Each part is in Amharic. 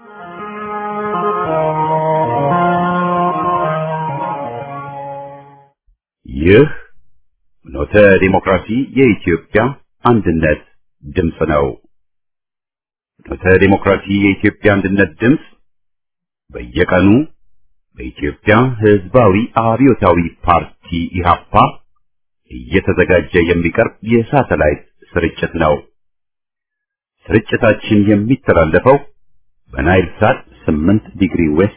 ይህ ኖተ ዲሞክራሲ የኢትዮጵያ አንድነት ድምፅ ነው። ኖተ ዲሞክራሲ የኢትዮጵያ አንድነት ድምፅ በየቀኑ በኢትዮጵያ ሕዝባዊ አብዮታዊ ፓርቲ ኢህአፓ እየተዘጋጀ የሚቀርብ የሳተላይት ስርጭት ነው። ስርጭታችን የሚተላለፈው በናይል ሳት 8 ዲግሪ ዌስት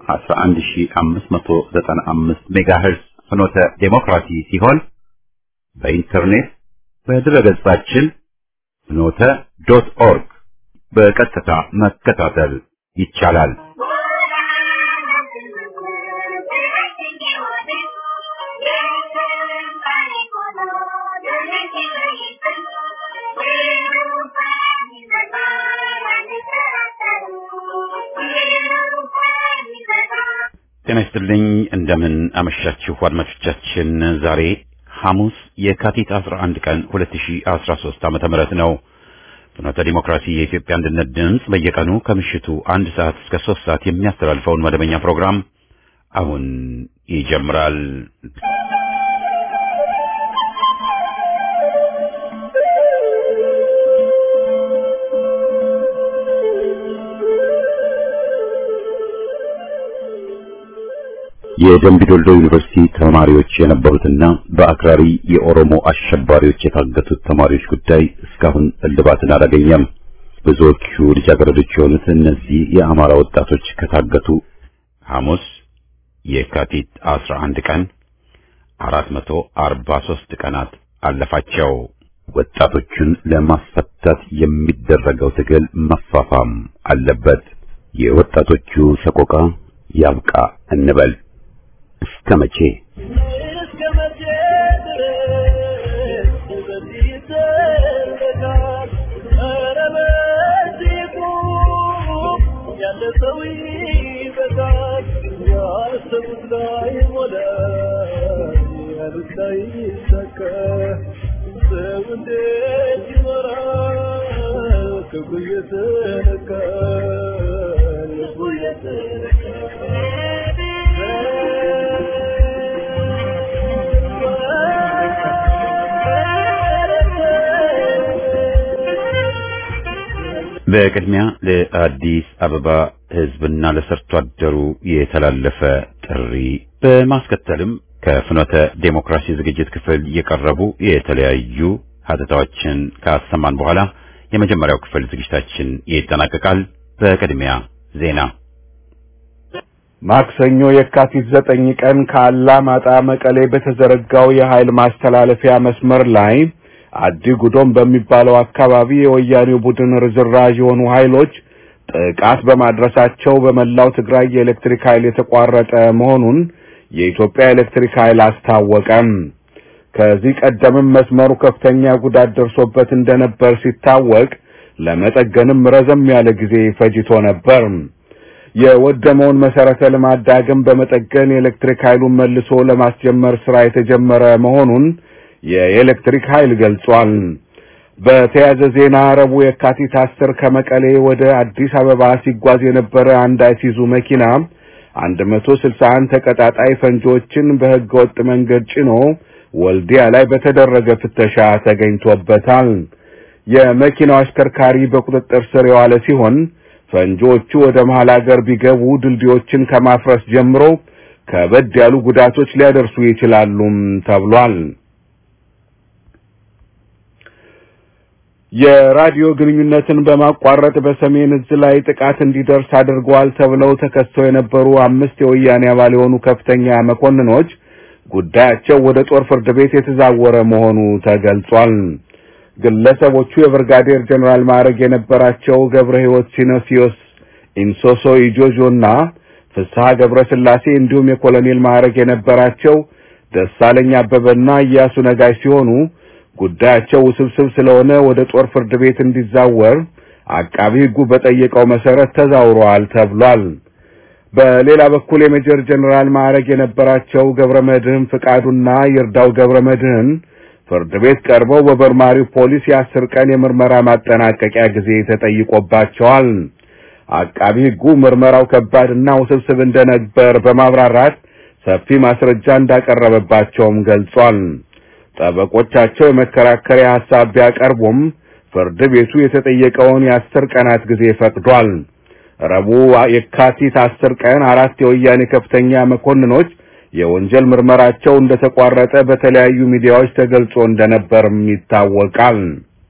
11595 ሜጋሄርዝ ፍኖተ ዴሞክራሲ ሲሆን በኢንተርኔት በድረገጻችን ፍኖተ ዶት ኦርግ በቀጥታ መከታተል ይቻላል። ጤና ይስጥልኝ። እንደምን አመሻችሁ አድማጮቻችን። ዛሬ ሐሙስ የካቲት 11 ቀን 2013 ዓመተ ምህረት ነው። ፍኖተ ዲሞክራሲ የኢትዮጵያ አንድነት ድምፅ በየቀኑ ከምሽቱ አንድ ሰዓት እስከ ሶስት ሰዓት የሚያስተላልፈውን መደበኛ ፕሮግራም አሁን ይጀምራል። የደምቢ ዶልዶ ዩኒቨርሲቲ ተማሪዎች የነበሩትና በአክራሪ የኦሮሞ አሸባሪዎች የታገቱት ተማሪዎች ጉዳይ እስካሁን እልባትን አላገኘም። ብዙዎቹ ልጃገረዶች የሆኑት እነዚህ የአማራ ወጣቶች ከታገቱ ሐሙስ የካቲት 11 ቀን 443 ቀናት አለፋቸው። ወጣቶቹን ለማስፈታት የሚደረገው ትግል መፋፋም አለበት። የወጣቶቹ ሰቆቃ ያብቃ እንበል። እስከ መቼ በቅድሚያ ለአዲስ አበባ ሕዝብና ለሰርቶ አደሩ የተላለፈ ጥሪ በማስከተልም ከፍኖተ ዴሞክራሲ ዝግጅት ክፍል የቀረቡ የተለያዩ ሀተታዎችን ካሰማን በኋላ የመጀመሪያው ክፍል ዝግጅታችን ይጠናቀቃል። በቅድሚያ ዜና። ማክሰኞ የካቲት ዘጠኝ ቀን ከአላማጣ መቀሌ በተዘረጋው የኃይል ማስተላለፊያ መስመር ላይ አዲ ጉዶም በሚባለው አካባቢ የወያኔው ቡድን ርዝራዥ የሆኑ ኃይሎች ጥቃት በማድረሳቸው በመላው ትግራይ የኤሌክትሪክ ኃይል የተቋረጠ መሆኑን የኢትዮጵያ ኤሌክትሪክ ኃይል አስታወቀም። ከዚህ ቀደምም መስመሩ ከፍተኛ ጉዳት ደርሶበት እንደነበር ሲታወቅ ለመጠገንም ረዘም ያለ ጊዜ ፈጅቶ ነበር። የወደመውን መሰረተ ልማት ዳግም በመጠገን የኤሌክትሪክ ኃይሉን መልሶ ለማስጀመር ስራ የተጀመረ መሆኑን የኤሌክትሪክ ኃይል ገልጿል። በተያያዘ ዜና ረቡዕ የካቲት አስር ከመቀሌ ወደ አዲስ አበባ ሲጓዝ የነበረ አንድ አይሲዙ መኪና 161 ተቀጣጣይ ፈንጂዎችን በሕገ ወጥ መንገድ ጭኖ ወልዲያ ላይ በተደረገ ፍተሻ ተገኝቶበታል። የመኪናው አሽከርካሪ በቁጥጥር ስር የዋለ ሲሆን ፈንጂዎቹ ወደ መሃል ሀገር ቢገቡ ድልድዮችን ከማፍረስ ጀምሮ ከበድ ያሉ ጉዳቶች ሊያደርሱ ይችላሉም ተብሏል። የራዲዮ ግንኙነትን በማቋረጥ በሰሜን እዝ ላይ ጥቃት እንዲደርስ አድርገዋል ተብለው ተከሰው የነበሩ አምስት የወያኔ አባል የሆኑ ከፍተኛ መኮንኖች ጉዳያቸው ወደ ጦር ፍርድ ቤት የተዛወረ መሆኑ ተገልጿል። ግለሰቦቹ የብርጋዴር ጀኔራል ማዕረግ የነበራቸው ገብረ ሕይወት ሲኖሲዮስ ኢንሶሶ ኢጆጆና ፍስሐ ገብረ ስላሴ እንዲሁም የኮሎኔል ማዕረግ የነበራቸው ደሳለኝ አበበና እያሱ ነጋሽ ሲሆኑ ጉዳያቸው ውስብስብ ስለሆነ ወደ ጦር ፍርድ ቤት እንዲዛወር አቃቢ ሕጉ በጠየቀው መሰረት ተዛውረዋል ተብሏል። በሌላ በኩል የሜጀር ጀነራል ማዕረግ የነበራቸው ገብረ መድህን ፍቃዱና ይርዳው ገብረ መድህን ፍርድ ቤት ቀርበው በመርማሪው ፖሊስ የአስር ቀን የምርመራ ማጠናቀቂያ ጊዜ ተጠይቆባቸዋል። አቃቢ ሕጉ ምርመራው ከባድና ውስብስብ እንደነበር በማብራራት ሰፊ ማስረጃ እንዳቀረበባቸውም ገልጿል። ጠበቆቻቸው የመከራከሪያ ሐሳብ ቢያቀርቡም ፍርድ ቤቱ የተጠየቀውን የአስር ቀናት ጊዜ ፈቅዷል። ረቡዕ የካቲት አስር ቀን አራት የወያኔ ከፍተኛ መኮንኖች የወንጀል ምርመራቸው እንደተቋረጠ በተለያዩ ሚዲያዎች ተገልጾ እንደነበርም ይታወቃል።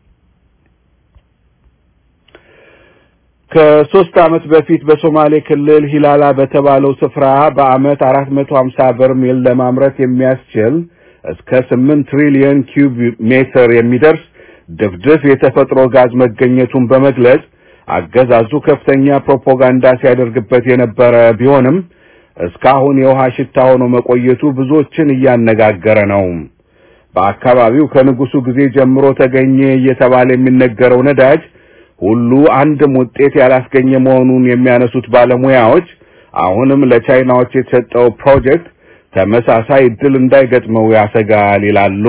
ከሶስት ዓመት በፊት በሶማሌ ክልል ሂላላ በተባለው ስፍራ በዓመት 450 በርሜል ለማምረት የሚያስችል እስከ 8 ትሪሊዮን ኪዩብ ሜትር የሚደርስ ድፍድፍ የተፈጥሮ ጋዝ መገኘቱን በመግለጽ አገዛዙ ከፍተኛ ፕሮፓጋንዳ ሲያደርግበት የነበረ ቢሆንም እስካሁን የውሃ ሽታ ሆኖ መቆየቱ ብዙዎችን እያነጋገረ ነው። በአካባቢው ከንጉሱ ጊዜ ጀምሮ ተገኘ እየተባለ የሚነገረው ነዳጅ ሁሉ አንድም ውጤት ያላስገኘ መሆኑን የሚያነሱት ባለሙያዎች አሁንም ለቻይናዎች የተሰጠው ፕሮጀክት ተመሳሳይ እድል እንዳይገጥመው ያሰጋል ይላሉ።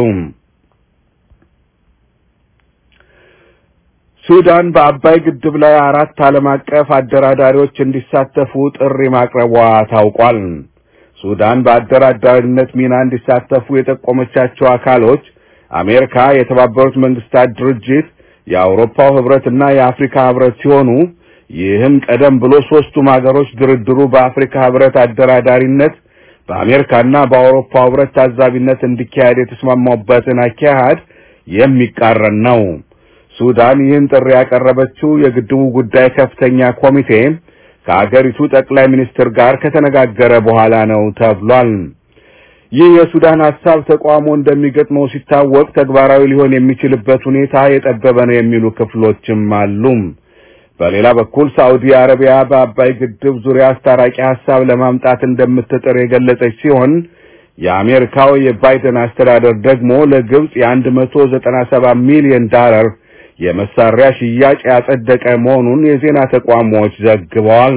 ሱዳን በአባይ ግድብ ላይ አራት ዓለም አቀፍ አደራዳሪዎች እንዲሳተፉ ጥሪ ማቅረቧ ታውቋል። ሱዳን በአደራዳሪነት ሚና እንዲሳተፉ የጠቆመቻቸው አካሎች አሜሪካ፣ የተባበሩት መንግስታት ድርጅት፣ የአውሮፓው ህብረትና የአፍሪካ ህብረት ሲሆኑ ይህም ቀደም ብሎ ሶስቱም ሀገሮች ድርድሩ በአፍሪካ ህብረት አደራዳሪነት በአሜሪካና በአውሮፓ ህብረት ታዛቢነት እንዲካሄድ የተስማማበትን አካሄድ የሚቃረን ነው። ሱዳን ይህን ጥሪ ያቀረበችው የግድቡ ጉዳይ ከፍተኛ ኮሚቴ ከአገሪቱ ጠቅላይ ሚኒስትር ጋር ከተነጋገረ በኋላ ነው ተብሏል። ይህ የሱዳን ሀሳብ ተቃውሞ እንደሚገጥመው ሲታወቅ ተግባራዊ ሊሆን የሚችልበት ሁኔታ የጠበበ ነው የሚሉ ክፍሎችም አሉ። በሌላ በኩል ሳዑዲ አረቢያ በአባይ ግድብ ዙሪያ አስታራቂ ሀሳብ ለማምጣት እንደምትጥር የገለጸች ሲሆን የአሜሪካው የባይደን አስተዳደር ደግሞ ለግብጽ የአንድ መቶ ዘጠና ሰባት ሚሊዮን ዳላር የመሳሪያ ሽያጭ ያጸደቀ መሆኑን የዜና ተቋሞች ዘግበዋል።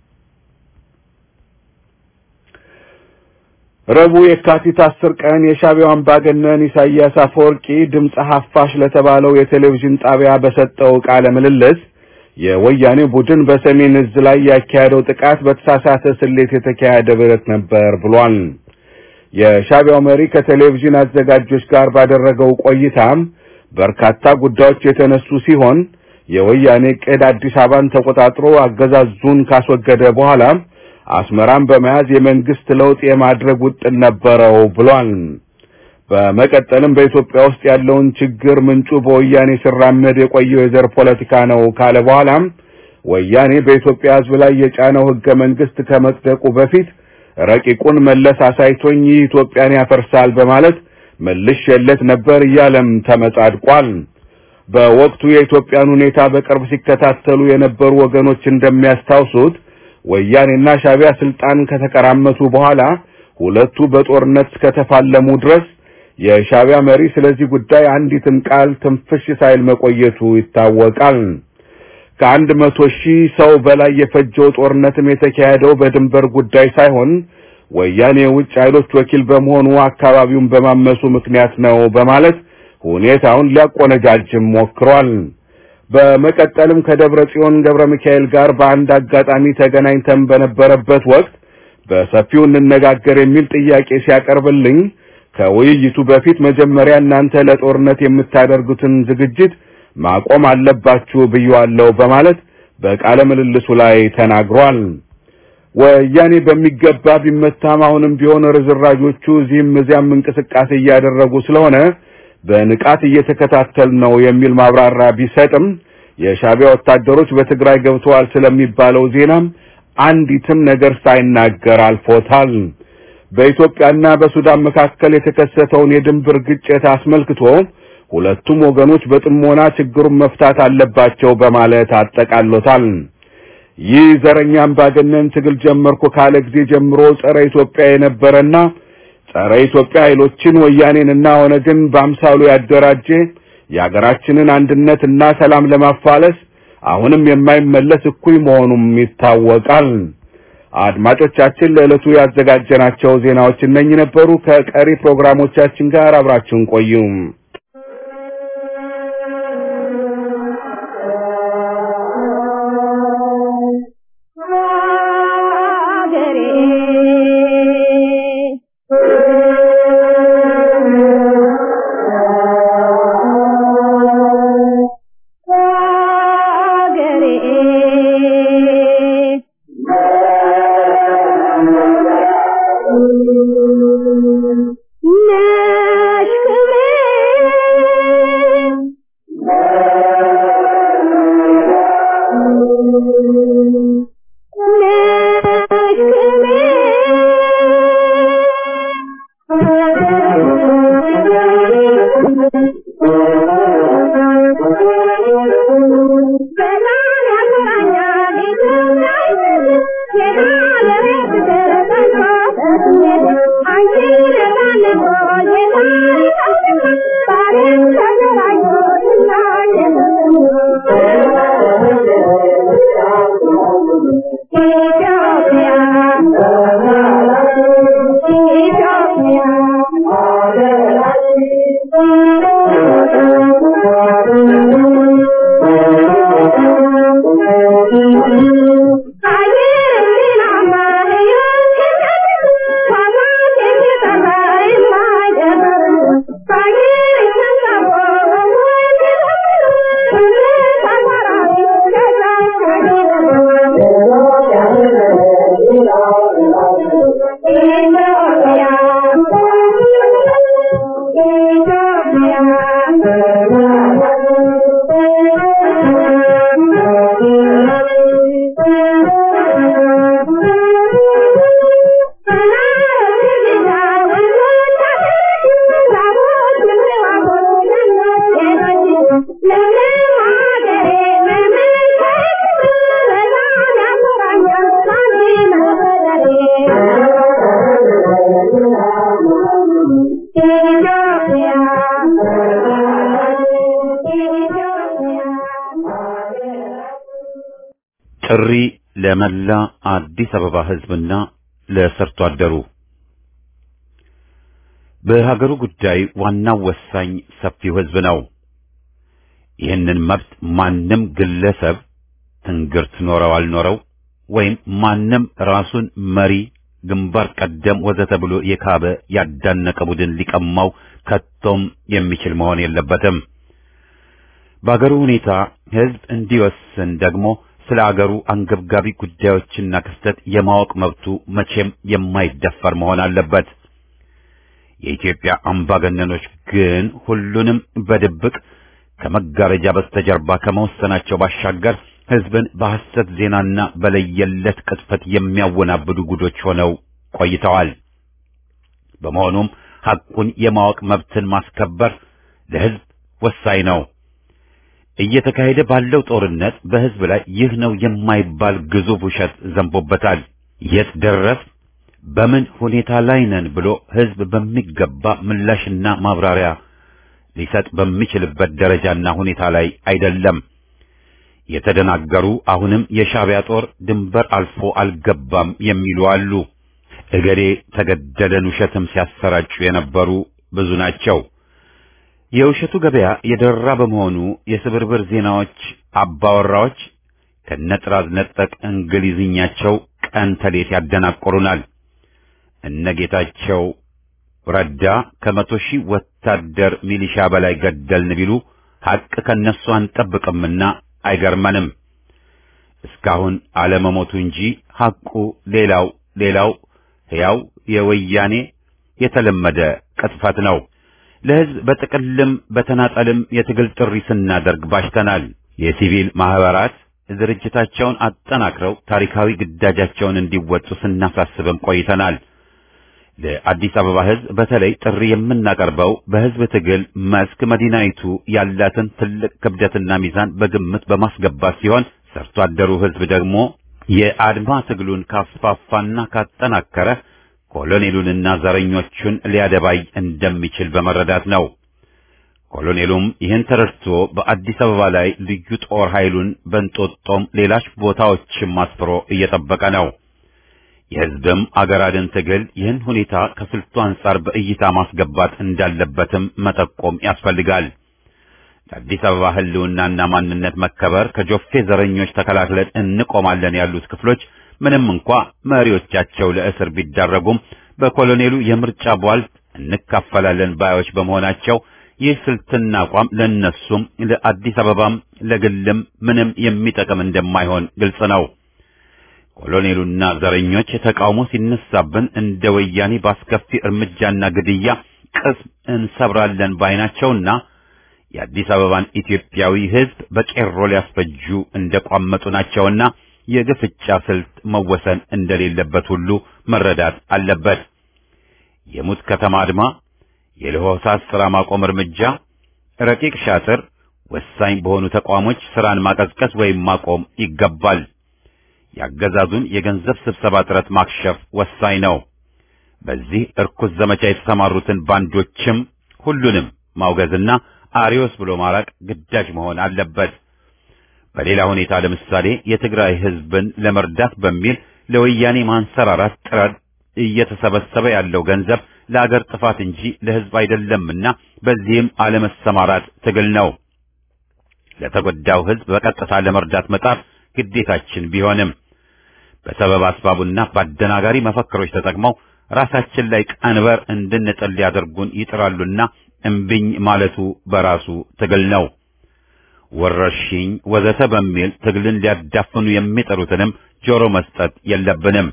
ረቡዕ የካቲት አስር ቀን የሻዕቢያው አምባገነን ኢሳያስ አፈወርቂ ድምፀ ሐፋሽ ለተባለው የቴሌቪዥን ጣቢያ በሰጠው ቃለ ምልልስ የወያኔ ቡድን በሰሜን እዝ ላይ ያካሄደው ጥቃት በተሳሳተ ስሌት የተካሄደ ብረት ነበር ብሏል። የሻዕቢያው መሪ ከቴሌቪዥን አዘጋጆች ጋር ባደረገው ቆይታም በርካታ ጉዳዮች የተነሱ ሲሆን የወያኔ ዕቅድ አዲስ አበባን ተቆጣጥሮ አገዛዙን ካስወገደ በኋላ አስመራን በመያዝ የመንግስት ለውጥ የማድረግ ውጥን ነበረው ብሏል። በመቀጠልም በኢትዮጵያ ውስጥ ያለውን ችግር ምንጩ በወያኔ ሲራመድ የቆየው የዘር ፖለቲካ ነው ካለ በኋላም ወያኔ በኢትዮጵያ ሕዝብ ላይ የጫነው ህገ መንግስት ከመጽደቁ በፊት ረቂቁን መለስ አሳይቶኝ ይህ ኢትዮጵያን ያፈርሳል በማለት መልሼለት ነበር እያለም ተመጻድቋል። በወቅቱ የኢትዮጵያን ሁኔታ በቅርብ ሲከታተሉ የነበሩ ወገኖች እንደሚያስታውሱት ወያኔና ሻዕቢያ ስልጣን ከተቀራመቱ በኋላ ሁለቱ በጦርነት እስከተፋለሙ ድረስ የሻዕቢያ መሪ ስለዚህ ጉዳይ አንዲትም ቃል ትንፍሽ ሳይል መቆየቱ ይታወቃል። ከአንድ መቶ ሺህ ሰው በላይ የፈጀው ጦርነትም የተካሄደው በድንበር ጉዳይ ሳይሆን ወያኔ የውጭ ኃይሎች ወኪል በመሆኑ አካባቢውን በማመሱ ምክንያት ነው በማለት ሁኔታውን ሊያቆነጃጅም ሞክሯል። በመቀጠልም ከደብረ ጽዮን ገብረ ሚካኤል ጋር በአንድ አጋጣሚ ተገናኝተን በነበረበት ወቅት በሰፊው እንነጋገር የሚል ጥያቄ ሲያቀርብልኝ ከውይይቱ በፊት መጀመሪያ እናንተ ለጦርነት የምታደርጉትን ዝግጅት ማቆም አለባችሁ ብየዋለሁ በማለት በቃለ ምልልሱ ላይ ተናግሯል። ወያኔ በሚገባ ቢመታም አሁንም ቢሆን ርዝራዦቹ እዚህም እዚያም እንቅስቃሴ እያደረጉ ስለሆነ በንቃት እየተከታተል ነው የሚል ማብራሪያ ቢሰጥም የሻዕቢያ ወታደሮች በትግራይ ገብተዋል ስለሚባለው ዜናም አንዲትም ነገር ሳይናገር አልፎታል። በኢትዮጵያና በሱዳን መካከል የተከሰተውን የድንበር ግጭት አስመልክቶ ሁለቱም ወገኖች በጥሞና ችግሩን መፍታት አለባቸው በማለት አጠቃሎታል። ይህ ዘረኛ አምባገነን ትግል ጀመርኩ ካለ ጊዜ ጀምሮ ጸረ ኢትዮጵያ የነበረና ጸረ ኢትዮጵያ ኃይሎችን ወያኔንና ኦነግን በአምሳሉ ያደራጀ የሀገራችንን አንድነትና ሰላም ለማፋለስ አሁንም የማይመለስ እኩይ መሆኑም ይታወቃል። አድማጮቻችን ለዕለቱ ያዘጋጀናቸው ዜናዎች እነኚህ ነበሩ። ከቀሪ ፕሮግራሞቻችን ጋር አብራችሁን ቆዩ። ጥሪ ለመላ አዲስ አበባ ሕዝብና ለሰርቶ አደሩ በሀገሩ ጉዳይ ዋናው ወሳኝ ሰፊው ሕዝብ ነው። ይህንን መብት ማንም ግለሰብ ትንግርት ኖረው አልኖረው ወይም ማንም ራሱን መሪ ግንባር ቀደም ወዘተ ብሎ የካበ ያዳነቀ ቡድን ሊቀማው ከቶም የሚችል መሆን የለበትም። በአገሩ ሁኔታ ሕዝብ እንዲወስን ደግሞ ስለ አገሩ አንገብጋቢ ጉዳዮችና ክስተት የማወቅ መብቱ መቼም የማይደፈር መሆን አለበት። የኢትዮጵያ አምባገነኖች ግን ሁሉንም በድብቅ ከመጋረጃ በስተጀርባ ከመወሰናቸው ባሻገር ሕዝብን በሐሰት ዜናና በለየለት ቅጥፈት የሚያወናብዱ ጉዶች ሆነው ቆይተዋል። በመሆኑም ሐቁን የማወቅ መብትን ማስከበር ለሕዝብ ወሳኝ ነው። እየተካሄደ ባለው ጦርነት በሕዝብ ላይ ይህ ነው የማይባል ግዙፍ ውሸት ዘንቦበታል። የት ደረስ፣ በምን ሁኔታ ላይ ነን ብሎ ሕዝብ በሚገባ ምላሽና ማብራሪያ ሊሰጥ በሚችልበት ደረጃና ሁኔታ ላይ አይደለም። የተደናገሩ አሁንም የሻዕቢያ ጦር ድንበር አልፎ አልገባም የሚሉ አሉ። እገሌ ተገደለን ውሸትም ሲያሰራጩ የነበሩ ብዙ ናቸው። የውሸቱ ገበያ የደራ በመሆኑ የስብርብር ዜናዎች አባወራዎች ከነጥራዝ ነጠቅ እንግሊዝኛቸው ቀን ተሌት ያደናቆሩናል። እነ ጌታቸው ረዳ ከመቶ ሺህ ወታደር ሚሊሻ በላይ ገደልን ቢሉ ሐቅ ከነሱ አንጠብቅምና አይገርመንም። እስካሁን አለመሞቱ እንጂ ሐቁ ሌላው ሌላው ሕያው የወያኔ የተለመደ ቅጥፈት ነው። ለሕዝብ በጥቅልም በተናጠልም የትግል ጥሪ ስናደርግ ባሽተናል። የሲቪል ማህበራት ድርጅታቸውን አጠናክረው ታሪካዊ ግዳጃቸውን እንዲወጡ ስናሳስብም ቆይተናል። ለአዲስ አበባ ሕዝብ በተለይ ጥሪ የምናቀርበው በሕዝብ ትግል መስክ መዲናይቱ ያላትን ትልቅ ክብደትና ሚዛን በግምት በማስገባት ሲሆን ሰርቶ አደሩ ሕዝብ ደግሞ የአድማ ትግሉን ካስፋፋና ካጠናከረ ኮሎኔሉንና ዘረኞቹን ሊያደባይ እንደሚችል በመረዳት ነው። ኮሎኔሉም ይህን ተረድቶ በአዲስ አበባ ላይ ልዩ ጦር ኃይሉን በንጦጦም ሌሎች ቦታዎችም አስፍሮ እየጠበቀ ነው። የሕዝብም አገር አድን ትግል ይህን ሁኔታ ከስልቱ አንጻር በእይታ ማስገባት እንዳለበትም መጠቆም ያስፈልጋል። ለአዲስ አበባ ሕልውናና ማንነት መከበር ከጆፌ ዘረኞች ተከላክለን እንቆማለን ያሉት ክፍሎች ምንም እንኳ መሪዎቻቸው ለእስር ቢዳረጉም በኮሎኔሉ የምርጫ ቧልት እንካፈላለን ባዮች በመሆናቸው ይህ ስልትና አቋም ለነሱም ለአዲስ አበባም ለግልም ምንም የሚጠቅም እንደማይሆን ግልጽ ነው። ኮሎኔሉና ዘረኞች ተቃውሞ ሲነሳብን እንደ ወያኔ በአስከፊ እርምጃና ግድያ ቅስም እንሰብራለን ባይናቸውና የአዲስ አበባን ኢትዮጵያዊ ሕዝብ በቄሮ ሊያስፈጁ እንደቋመጡ ናቸውና የግፍጫ ስልት መወሰን እንደሌለበት ሁሉ መረዳት አለበት። የሙት ከተማ አድማ፣ የለሆሳስ ሥራ ማቆም እርምጃ፣ ረቂቅ ሻጥር ወሳኝ በሆኑ ተቋሞች ሥራን ማቀዝቀዝ ወይም ማቆም ይገባል። ያገዛዙን የገንዘብ ስብሰባ ጥረት ማክሸፍ ወሳኝ ነው። በዚህ እርኩስ ዘመቻ የተሰማሩትን ባንዶችም ሁሉንም ማውገዝና አሪዮስ ብሎ ማራቅ ግዳጅ መሆን አለበት። በሌላ ሁኔታ ለምሳሌ የትግራይ ሕዝብን ለመርዳት በሚል ለወያኔ ማንሰራራት ጥረት እየተሰበሰበ ያለው ገንዘብ ለአገር ጥፋት እንጂ ለሕዝብ አይደለምና በዚህም አለመሰማራት ትግል ነው። ለተጎዳው ሕዝብ በቀጥታ ለመርዳት መጣር ግዴታችን ቢሆንም በሰበብ አስባቡና በአደናጋሪ መፈክሮች ተጠቅመው ራሳችን ላይ ቀንበር እንድንጥል ሊያደርጉን ይጥራሉና እምቢኝ ማለቱ በራሱ ትግል ነው። ወረርሽኝ ወዘተ በሚል ትግልን ሊያዳፍኑ የሚጠሩትንም ጆሮ መስጠት የለብንም።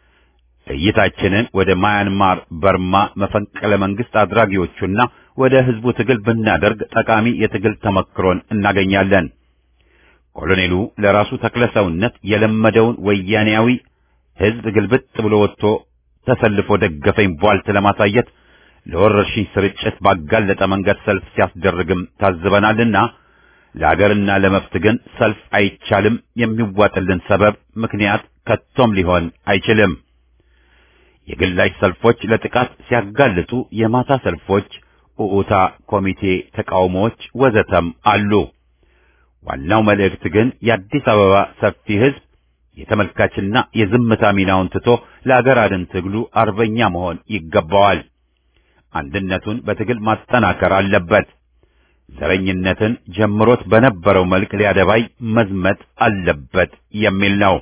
እይታችንን ወደ ማያንማር፣ በርማ መፈንቅለ መንግስት አድራጊዎቹና ወደ ህዝቡ ትግል ብናደርግ ጠቃሚ የትግል ተመክሮን እናገኛለን። ኮሎኔሉ ለራሱ ተክለሰውነት የለመደውን ወያኔያዊ ህዝብ ግልብጥ ብሎ ወጥቶ ተሰልፎ ደገፈኝ ቧልት ለማሳየት ለወረርሽኝ ስርጭት ባጋለጠ መንገድ ሰልፍ ሲያስደርግም ታዝበናልና ለአገርና ለመብት ግን ሰልፍ አይቻልም። የሚዋጥልን ሰበብ ምክንያት ከቶም ሊሆን አይችልም። የግላጭ ሰልፎች ለጥቃት ሲያጋልጡ የማታ ሰልፎች፣ ኡኡታ ኮሚቴ ተቃውሞዎች ወዘተም አሉ። ዋናው መልእክት ግን የአዲስ አበባ ሰፊ ህዝብ የተመልካችና የዝምታ ሚናውን ትቶ ለአገር አድን ትግሉ አርበኛ መሆን ይገባዋል። አንድነቱን በትግል ማጠናከር አለበት። ዘረኝነትን ጀምሮት በነበረው መልክ ሊያደባይ መዝመት አለበት የሚል ነው።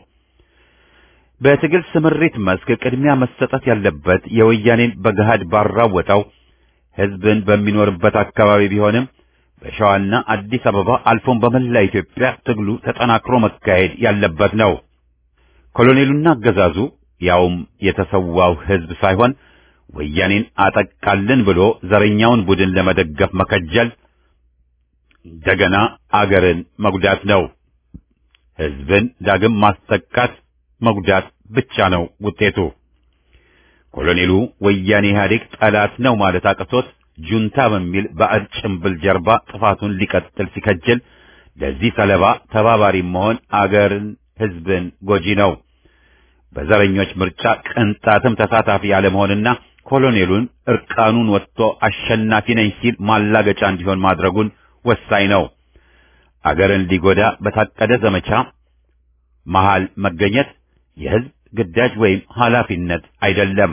በትግል ስምሪት መስክ ቅድሚያ መሰጠት ያለበት የወያኔን በገሃድ ባራወጠው ህዝብን በሚኖርበት አካባቢ ቢሆንም በሸዋና አዲስ አበባ አልፎም በመላ ኢትዮጵያ ትግሉ ተጠናክሮ መካሄድ ያለበት ነው። ኮሎኔሉና አገዛዙ ያውም የተሰዋው ህዝብ ሳይሆን ወያኔን አጠቃልን ብሎ ዘረኛውን ቡድን ለመደገፍ መከጀል እንደገና አገርን መጉዳት ነው። ህዝብን ዳግም ማስጠቃት መጉዳት ብቻ ነው ውጤቱ። ኮሎኔሉ ወያኔ ኢህአዴግ ጠላት ነው ማለት አቅቶት ጁንታ በሚል ባዕድ ጭምብል ጀርባ ጥፋቱን ሊቀጥል ሲከጅል ለዚህ ሰለባ ተባባሪ መሆን አገርን፣ ህዝብን ጎጂ ነው። በዘረኞች ምርጫ ቅንጣትም ተሳታፊ ያለመሆንና ኮሎኔሉን እርቃኑን ወጥቶ አሸናፊ ነኝ ሲል ማላገጫ እንዲሆን ማድረጉን ወሳኝ ነው። አገርን ሊጎዳ በታቀደ ዘመቻ መሃል መገኘት የህዝብ ግዳጅ ወይም ኃላፊነት አይደለም።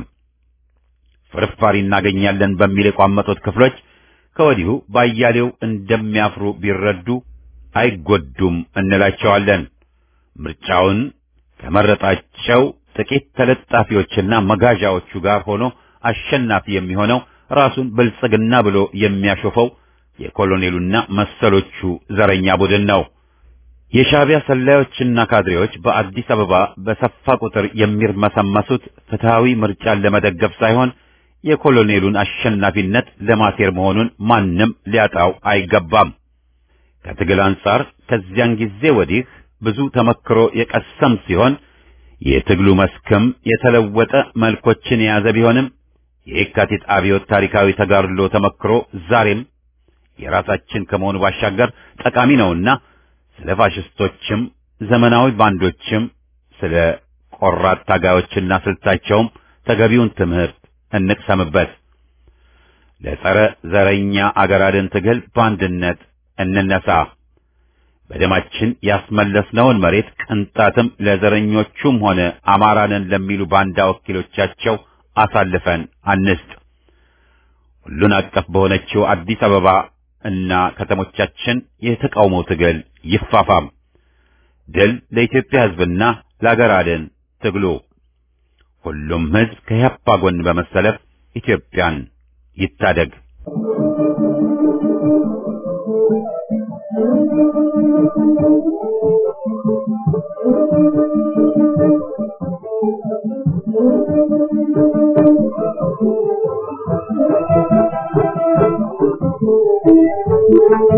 ፍርፋሪ እናገኛለን በሚል የቋመጡት ክፍሎች ከወዲሁ ባያሌው እንደሚያፍሩ ቢረዱ አይጎዱም እንላቸዋለን። ምርጫውን ከመረጣቸው ጥቂት ተለጣፊዎችና መጋዣዎቹ ጋር ሆኖ አሸናፊ የሚሆነው ራሱን ብልጽግና ብሎ የሚያሾፈው የኮሎኔሉና መሰሎቹ ዘረኛ ቡድን ነው። የሻዕቢያ ሰላዮችና ካድሬዎች በአዲስ አበባ በሰፋ ቁጥር የሚርመሰመሱት ፍትሃዊ ምርጫን ለመደገፍ ሳይሆን የኮሎኔሉን አሸናፊነት ለማሴር መሆኑን ማንም ሊያጣው አይገባም። ከትግል አንጻር ከዚያን ጊዜ ወዲህ ብዙ ተመክሮ የቀሰም ሲሆን የትግሉ መስክም የተለወጠ መልኮችን የያዘ ቢሆንም የየካቲት አብዮት ታሪካዊ ተጋድሎ ተመክሮ ዛሬም የራሳችን ከመሆኑ ባሻገር ጠቃሚ ነውና ስለ ፋሽስቶችም ዘመናዊ ባንዶችም ስለ ቆራጥ ታጋዮችና ስልታቸውም ተገቢውን ትምህርት እንቅሰምበት። ለጸረ ዘረኛ አገር አድን ትግል በአንድነት እንነሳ። በደማችን ያስመለስነውን መሬት ቅንጣትም ለዘረኞቹም ሆነ አማራንን ለሚሉ ባንዳ ወኪሎቻቸው አሳልፈን አንስጥ። ሁሉን አቀፍ በሆነችው አዲስ አበባ እና ከተሞቻችን የተቃውሞ ትግል ይፋፋም። ድል ለኢትዮጵያ ሕዝብና ለአገር አድን ትግሉ። ሁሉም ሕዝብ ከያፓ ጎን በመሰለፍ ኢትዮጵያን ይታደግ። Thank you.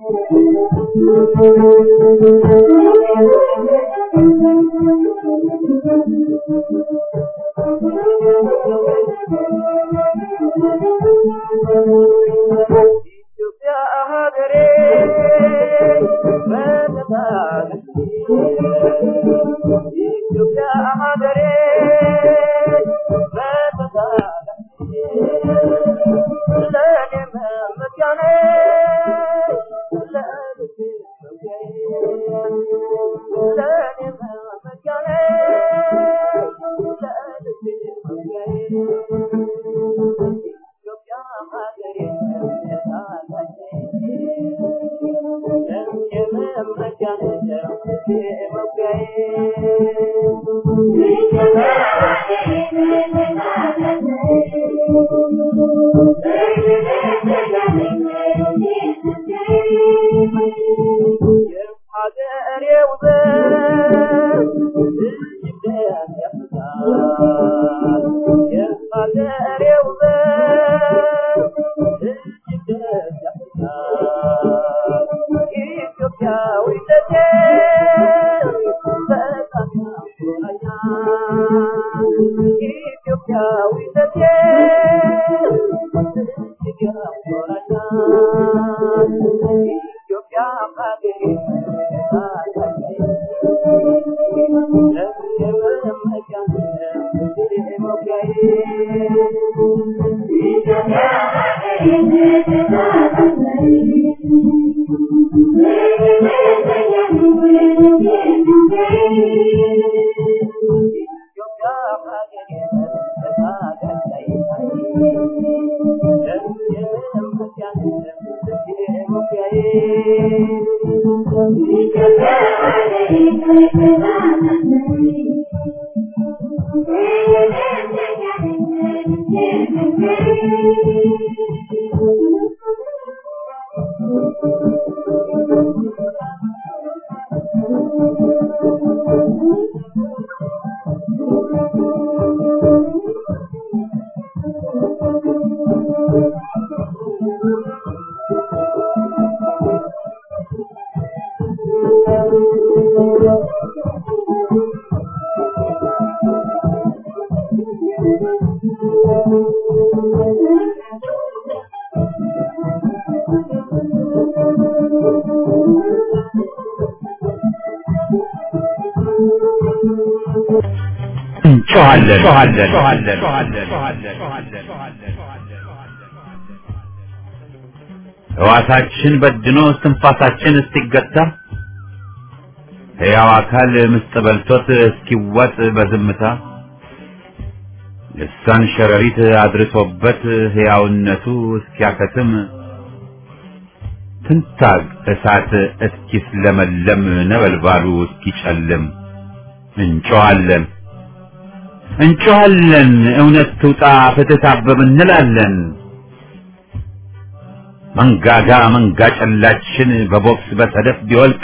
ሕዋሳችን በድኖ እስትንፋሳችን እስኪገታ ሕያው አካል ምስጥ በልቶት እስኪዋጥ በዝምታ ልሳን ሸረሪት አድርሶበት ሕያውነቱ እስኪያከትም ትንታግ እሳት እስኪስለመለም ነበልባሉ እስኪጨልም እንጮኻለን እንጮኻለን እውነት ትውጣ ፍትህ ታበብ እንላለን። መንጋጋ መንጋ ጨላችን በቦክስ በሰደፍ ቢወልቅ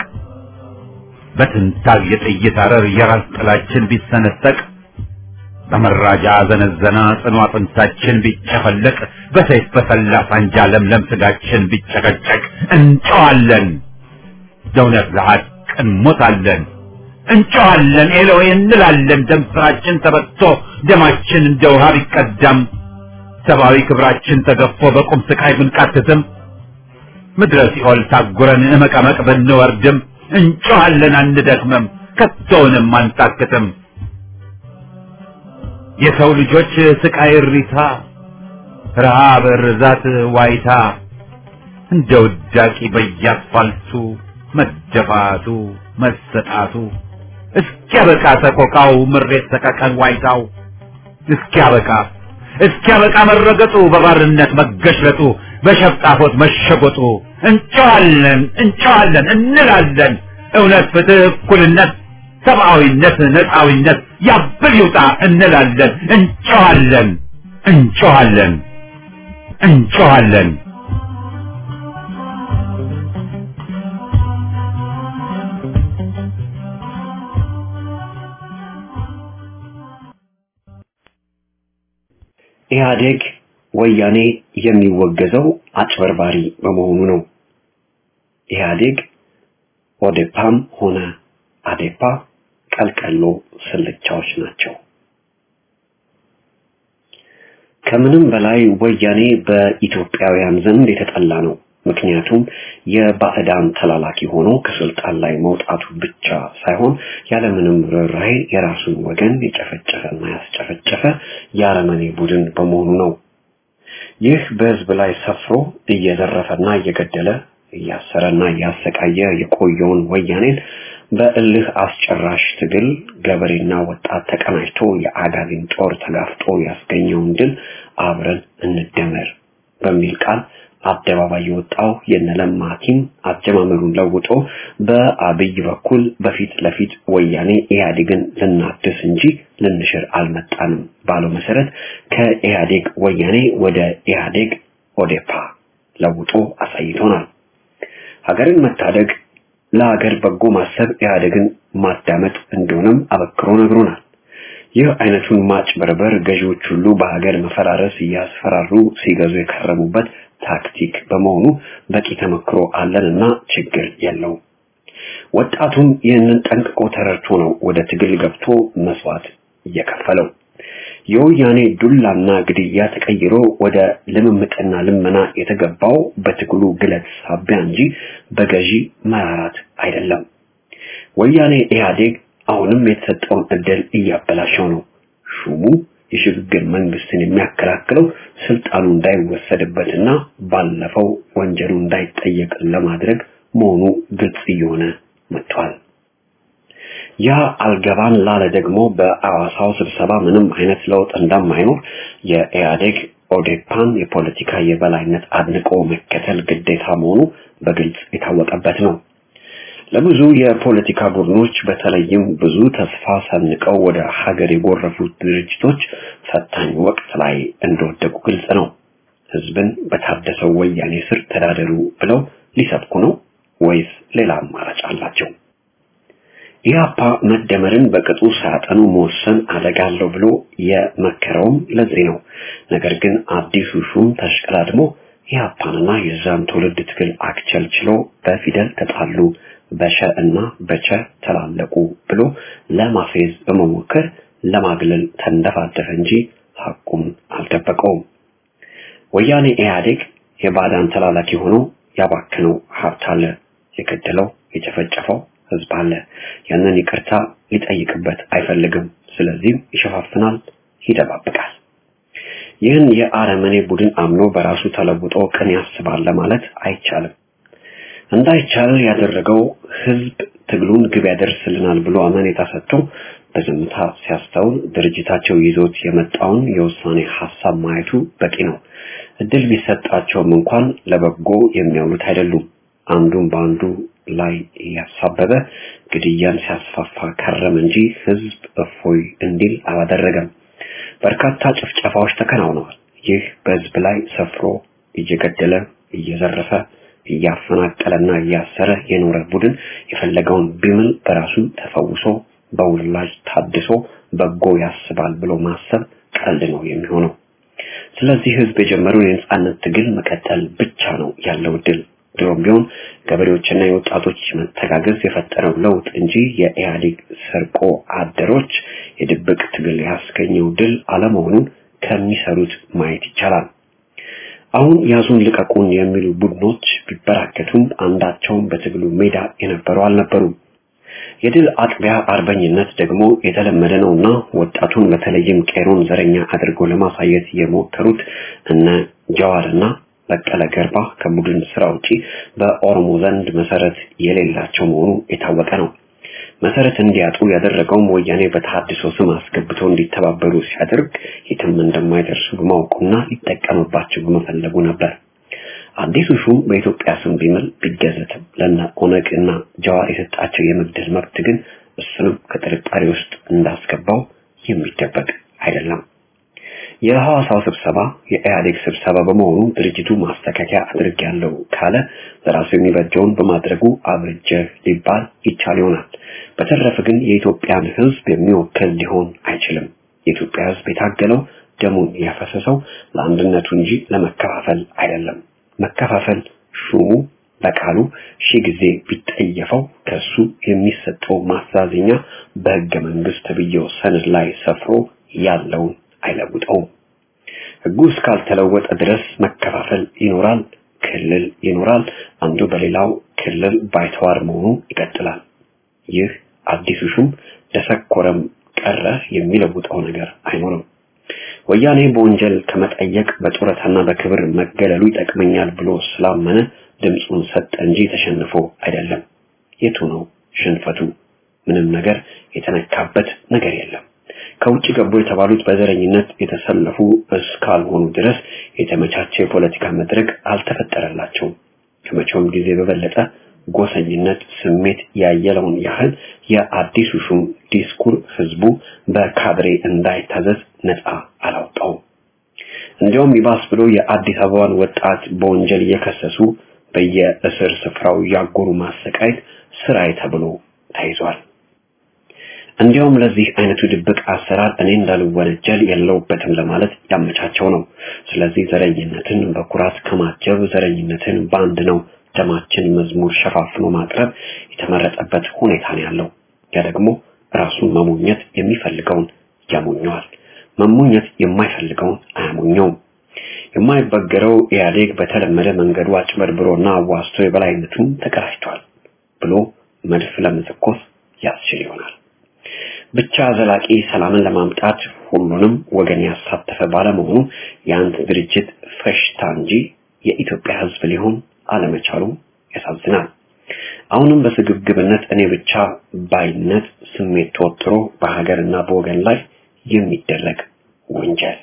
በትንታግ የጥይት አረር የራስ ጥላችን ቢሰነጠቅ በመራጃ ዘነዘና ጽኑ አጥንታችን ቢጨፈለቅ በሰይፍ በሰላ ሳንጃ ለምለም ስጋችን ቢጨቀጨቅ እንጨዋለን ለእውነት ለሐቅ እንሞታለን እንጨዋለን ኤሎዌ እንላለን ደም ስራችን ተበጥቶ ደማችን እንደ ውሃ ቢቀዳም ሰብአዊ ክብራችን ተገፎ በቁም ስቃይ ብንቃትትም ምድረ ሲኦል ታጉረን እመቀመቅ ብንወርድም እንጮኻለን አንደክምም ከቶውንም አንታክትም የሰው ልጆች ስቃይ እሪታ ረሃብ ርዛት ዋይታ እንደ ውዳቂ በየአስፋልቱ መደፋቱ መሰጣቱ እስኪያበቃ ሰቆቃው ምሬት ሰቀቀን ዋይታው እስኪያበቃ እስኪያበቃ መረገጡ በባርነት መገሽለጡ በሸፍጣፎት መሸጎጡ እንጨዋለን እንጨዋለን እንላለን እውነት ፍትህ እኩልነት ሰብአዊነት ነፃዊነት ያብል ይውጣ እንላለን እንጨዋለን እንጨዋለን እንጨዋለን ኢህአዴግ ወያኔ የሚወገዘው አጭበርባሪ በመሆኑ ነው። ኢህአዴግ ኦዴፓም ሆነ አዴፓ ቀልቀሎ ስልቻዎች ናቸው። ከምንም በላይ ወያኔ በኢትዮጵያውያን ዘንድ የተጠላ ነው። ምክንያቱም የባዕዳን ተላላኪ ሆኖ ከስልጣን ላይ መውጣቱ ብቻ ሳይሆን ያለምንም ርኅራኄ የራሱን ወገን የጨፈጨፈና ያስጨፈጨፈ የአረመኔ ቡድን በመሆኑ ነው። ይህ በህዝብ ላይ ሰፍሮ እየዘረፈና እየገደለ እያሰረና እያሰቃየ የቆየውን ወያኔን በእልህ አስጨራሽ ትግል ገበሬና ወጣት ተቀናጅቶ የአጋዚን ጦር ተጋፍጦ ያስገኘውን ድል አብረን እንደመር በሚል ቃል አደባባይ የወጣው የነለማ ቲም አጀማመሩን ለውጦ በአብይ በኩል በፊት ለፊት ወያኔ ኢህአዴግን ልናድስ እንጂ ልንሽር አልመጣንም ባለው መሰረት ከኢህአዴግ ወያኔ ወደ ኢህአዴግ ኦዴፓ ለውጦ አሳይቶናል። ሀገርን መታደግ ለሀገር በጎ ማሰብ ኢህአዴግን ማዳመጥ እንደሆነም አበክሮ ነግሮናል። ይህ አይነቱን ማጭበርበር ገዢዎች ሁሉ በሀገር መፈራረስ እያስፈራሩ ሲገዙ የከረሙበት ታክቲክ በመሆኑ በቂ ተመክሮ አለንና ችግር የለው። ወጣቱም ይህንን ጠንቅቆ ተረድቶ ነው ወደ ትግል ገብቶ መስዋዕት እየከፈለው። የወያኔ ዱላና ግድያ ተቀይሮ ወደ ልምምጥና ልመና የተገባው በትግሉ ግለት ሳቢያ እንጂ በገዢ መራራት አይደለም። ወያኔ ኢህአዴግ አሁንም የተሰጠውን እድል እያበላሸው ነው። ሹሙ የሽግግር መንግስትን የሚያከላክለው ስልጣኑ እንዳይወሰድበትና ባለፈው ወንጀሉ እንዳይጠየቅ ለማድረግ መሆኑ ግልጽ እየሆነ መጥቷል። ያ አልገባን ላለ ደግሞ በአዋሳው ስብሰባ ምንም አይነት ለውጥ እንደማይኖር የኢህአዴግ ኦዴፓን የፖለቲካ የበላይነት አድንቆ መከተል ግዴታ መሆኑ በግልጽ የታወቀበት ነው። ለብዙ የፖለቲካ ቡድኖች በተለይም ብዙ ተስፋ ሰንቀው ወደ ሀገር የጎረፉት ድርጅቶች ፈታኝ ወቅት ላይ እንደወደቁ ግልጽ ነው። ህዝብን በታደሰው ወያኔ ስር ተዳደሩ ብለው ሊሰብኩ ነው ወይስ ሌላ አማራጭ አላቸው? ኢህአፓ መደመርን በቅጡ ሳያጠኑ መወሰን አደጋ አለው ብሎ የመከረውም ለዚህ ነው። ነገር ግን አዲሱ ሹም ተሽቀዳድሞ ኢህአፓንና የዛን ትውልድ ትግል አክቸልችሎ በፊደል ተጣሉ በሸ እና በቸ ተላለቁ ብሎ ለማፌዝ በመሞከር ለማግለል ተንደፋደፈ እንጂ ሐቁም አልደበቀውም። ወያኔ ኢህአዴግ የባዳን ተላላኪ ሆኖ ያባከነው ሀብት አለ፣ የገደለው የጨፈጨፈው ህዝብ አለ። ያንን ይቅርታ ሊጠይቅበት አይፈልግም። ስለዚህም ይሸፋፍናል፣ ይደባብቃል። ይህን የአረመኔ ቡድን አምኖ በራሱ ተለውጦ ቅን ያስባል ለማለት አይቻልም። እንዳይቻል ያደረገው ህዝብ ትግሉን ግብ ያደርስልናል ብሎ አመኔታ ሰጥቶ በዝምታ ሲያስተውል ድርጅታቸው ይዞት የመጣውን የውሳኔ ሀሳብ ማየቱ በቂ ነው። እድል ቢሰጣቸውም እንኳን ለበጎ የሚያውሉት አይደሉም። አንዱን በአንዱ ላይ እያሳበበ ግድያን ሲያስፋፋ ከረም እንጂ ህዝብ እፎይ እንዲል አላደረገም። በርካታ ጭፍጨፋዎች ተከናውነዋል። ይህ በህዝብ ላይ ሰፍሮ እየገደለ እየዘረፈ እያፈናቀለና እያሰረ የኖረ ቡድን የፈለገውን ቢምል በራሱ ተፈውሶ በውላጅ ታድሶ በጎ ያስባል ብሎ ማሰብ ቀልድ ነው የሚሆነው። ስለዚህ ህዝብ የጀመረውን የነጻነት ትግል መቀጠል ብቻ ነው ያለው ድል። ድሮም ቢሆን ገበሬዎችና የወጣቶች መተጋገዝ የፈጠረው ለውጥ እንጂ የኢህአዴግ ሰርቆ አደሮች የድብቅ ትግል ያስገኘው ድል አለመሆኑን ከሚሰሩት ማየት ይቻላል። አሁን ያዙን ልቀቁን የሚሉ ቡድኖች ቢበራከቱም አንዳቸውም በትግሉ ሜዳ የነበሩ አልነበሩም። የድል አጥቢያ አርበኝነት ደግሞ የተለመደ ነውና ወጣቱን በተለይም ቄሮን ዘረኛ አድርገው ለማሳየት የሞከሩት እነ ጀዋርና በቀለ ገርባ ከቡድን ስራ ውጪ በኦሮሞ ዘንድ መሰረት የሌላቸው መሆኑ የታወቀ ነው። መሰረት እንዲያጡ ያደረገውም ወያኔ በተሐድሶ ስም አስገብተው እንዲተባበሩ ሲያደርግ የትም እንደማይደርሱ በማወቁና ሊጠቀምባቸው በመፈለጉ ነበር። አዲሱ ሹም በኢትዮጵያ ስም ቢምል ቢገዘትም ለነ ኦነግ እና ጀዋር የሰጣቸው የመግደል መብት ግን እሱንም ከጥርጣሬ ውስጥ እንዳስገባው የሚደበቅ አይደለም። የሐዋሳው ስብሰባ የኢህአዴግ ስብሰባ በመሆኑ ድርጅቱ ማስተካከያ አድርጌያለሁ ካለ ለራሱ የሚበጀውን በማድረጉ አብርጀ ሊባል ይቻል ይሆናል። በተረፈ ግን የኢትዮጵያን ሕዝብ የሚወክል ሊሆን አይችልም። የኢትዮጵያ ሕዝብ የታገለው ደሙን ያፈሰሰው ለአንድነቱ እንጂ ለመከፋፈል አይደለም። መከፋፈል ሹሙ በቃሉ ሺህ ጊዜ ቢጠየፈው ከሱ የሚሰጠው ማስተዛዘኛ በሕገ መንግስት ተብዬው ሰነድ ላይ ሰፍሮ ያለውን አይለውጠውም። ሕጉ እስካልተለወጠ ድረስ መከፋፈል ይኖራል፣ ክልል ይኖራል፣ አንዱ በሌላው ክልል ባይተዋር መሆኑ ይቀጥላል። ይህ አዲሱ ሹም ደሰኮረም ቀረ የሚለውጠው ነገር አይኖርም። ወያኔ በወንጀል ከመጠየቅ በጡረታና በክብር መገለሉ ይጠቅመኛል ብሎ ስላመነ ድምፁን ሰጠ እንጂ ተሸንፎ አይደለም። የቱ ነው ሽንፈቱ? ምንም ነገር የተነካበት ነገር የለም። ከውጭ ገቡ የተባሉት በዘረኝነት የተሰለፉ እስካልሆኑ ድረስ የተመቻቸ የፖለቲካ መድረክ አልተፈጠረላቸውም። ከመቼውም ጊዜ በበለጠ ጎሰኝነት ስሜት ያየለውን ያህል የአዲሱ ሹም ዲስኩር ህዝቡ በካድሬ እንዳይታዘዝ ነፃ አላውጣው። እንዲያውም ይባስ ብሎ የአዲስ አበባን ወጣት በወንጀል እየከሰሱ በየእስር ስፍራው ያጎሩ ማሰቃየት ስራዬ ተብሎ ተይዟል። እንዲያውም ለዚህ አይነቱ ድብቅ አሰራር እኔ እንዳልወነጀል የለውበትም ለማለት ያመቻቸው ነው። ስለዚህ ዘረኝነትን በኩራት ከማጀብ ዘረኝነትን በአንድ ነው ደማችን መዝሙር ሸፋፍኖ ማቅረብ የተመረጠበት ሁኔታ ነው ያለው። ያ ደግሞ ራሱን መሞኘት የሚፈልገውን ያሞኘዋል፣ መሞኘት የማይፈልገውን አያሞኘውም። የማይበገረው ኢህአዴግ በተለመደ መንገዱ አጭበርብሮና አዋስቶ የበላይነቱን ተቀዳጅቷል ብሎ መድፍ ለመተኮስ ያስችል ይሆናል። ብቻ ዘላቂ ሰላምን ለማምጣት ሁሉንም ወገን ያሳተፈ ባለመሆኑ የአንድ ድርጅት ፈሽታ እንጂ የኢትዮጵያ ሕዝብ ሊሆን አለመቻሉ ያሳዝናል። አሁንም በስግብግብነት እኔ ብቻ ባይነት ስሜት ተወጥሮ በሀገርና በወገን ላይ የሚደረግ ወንጀል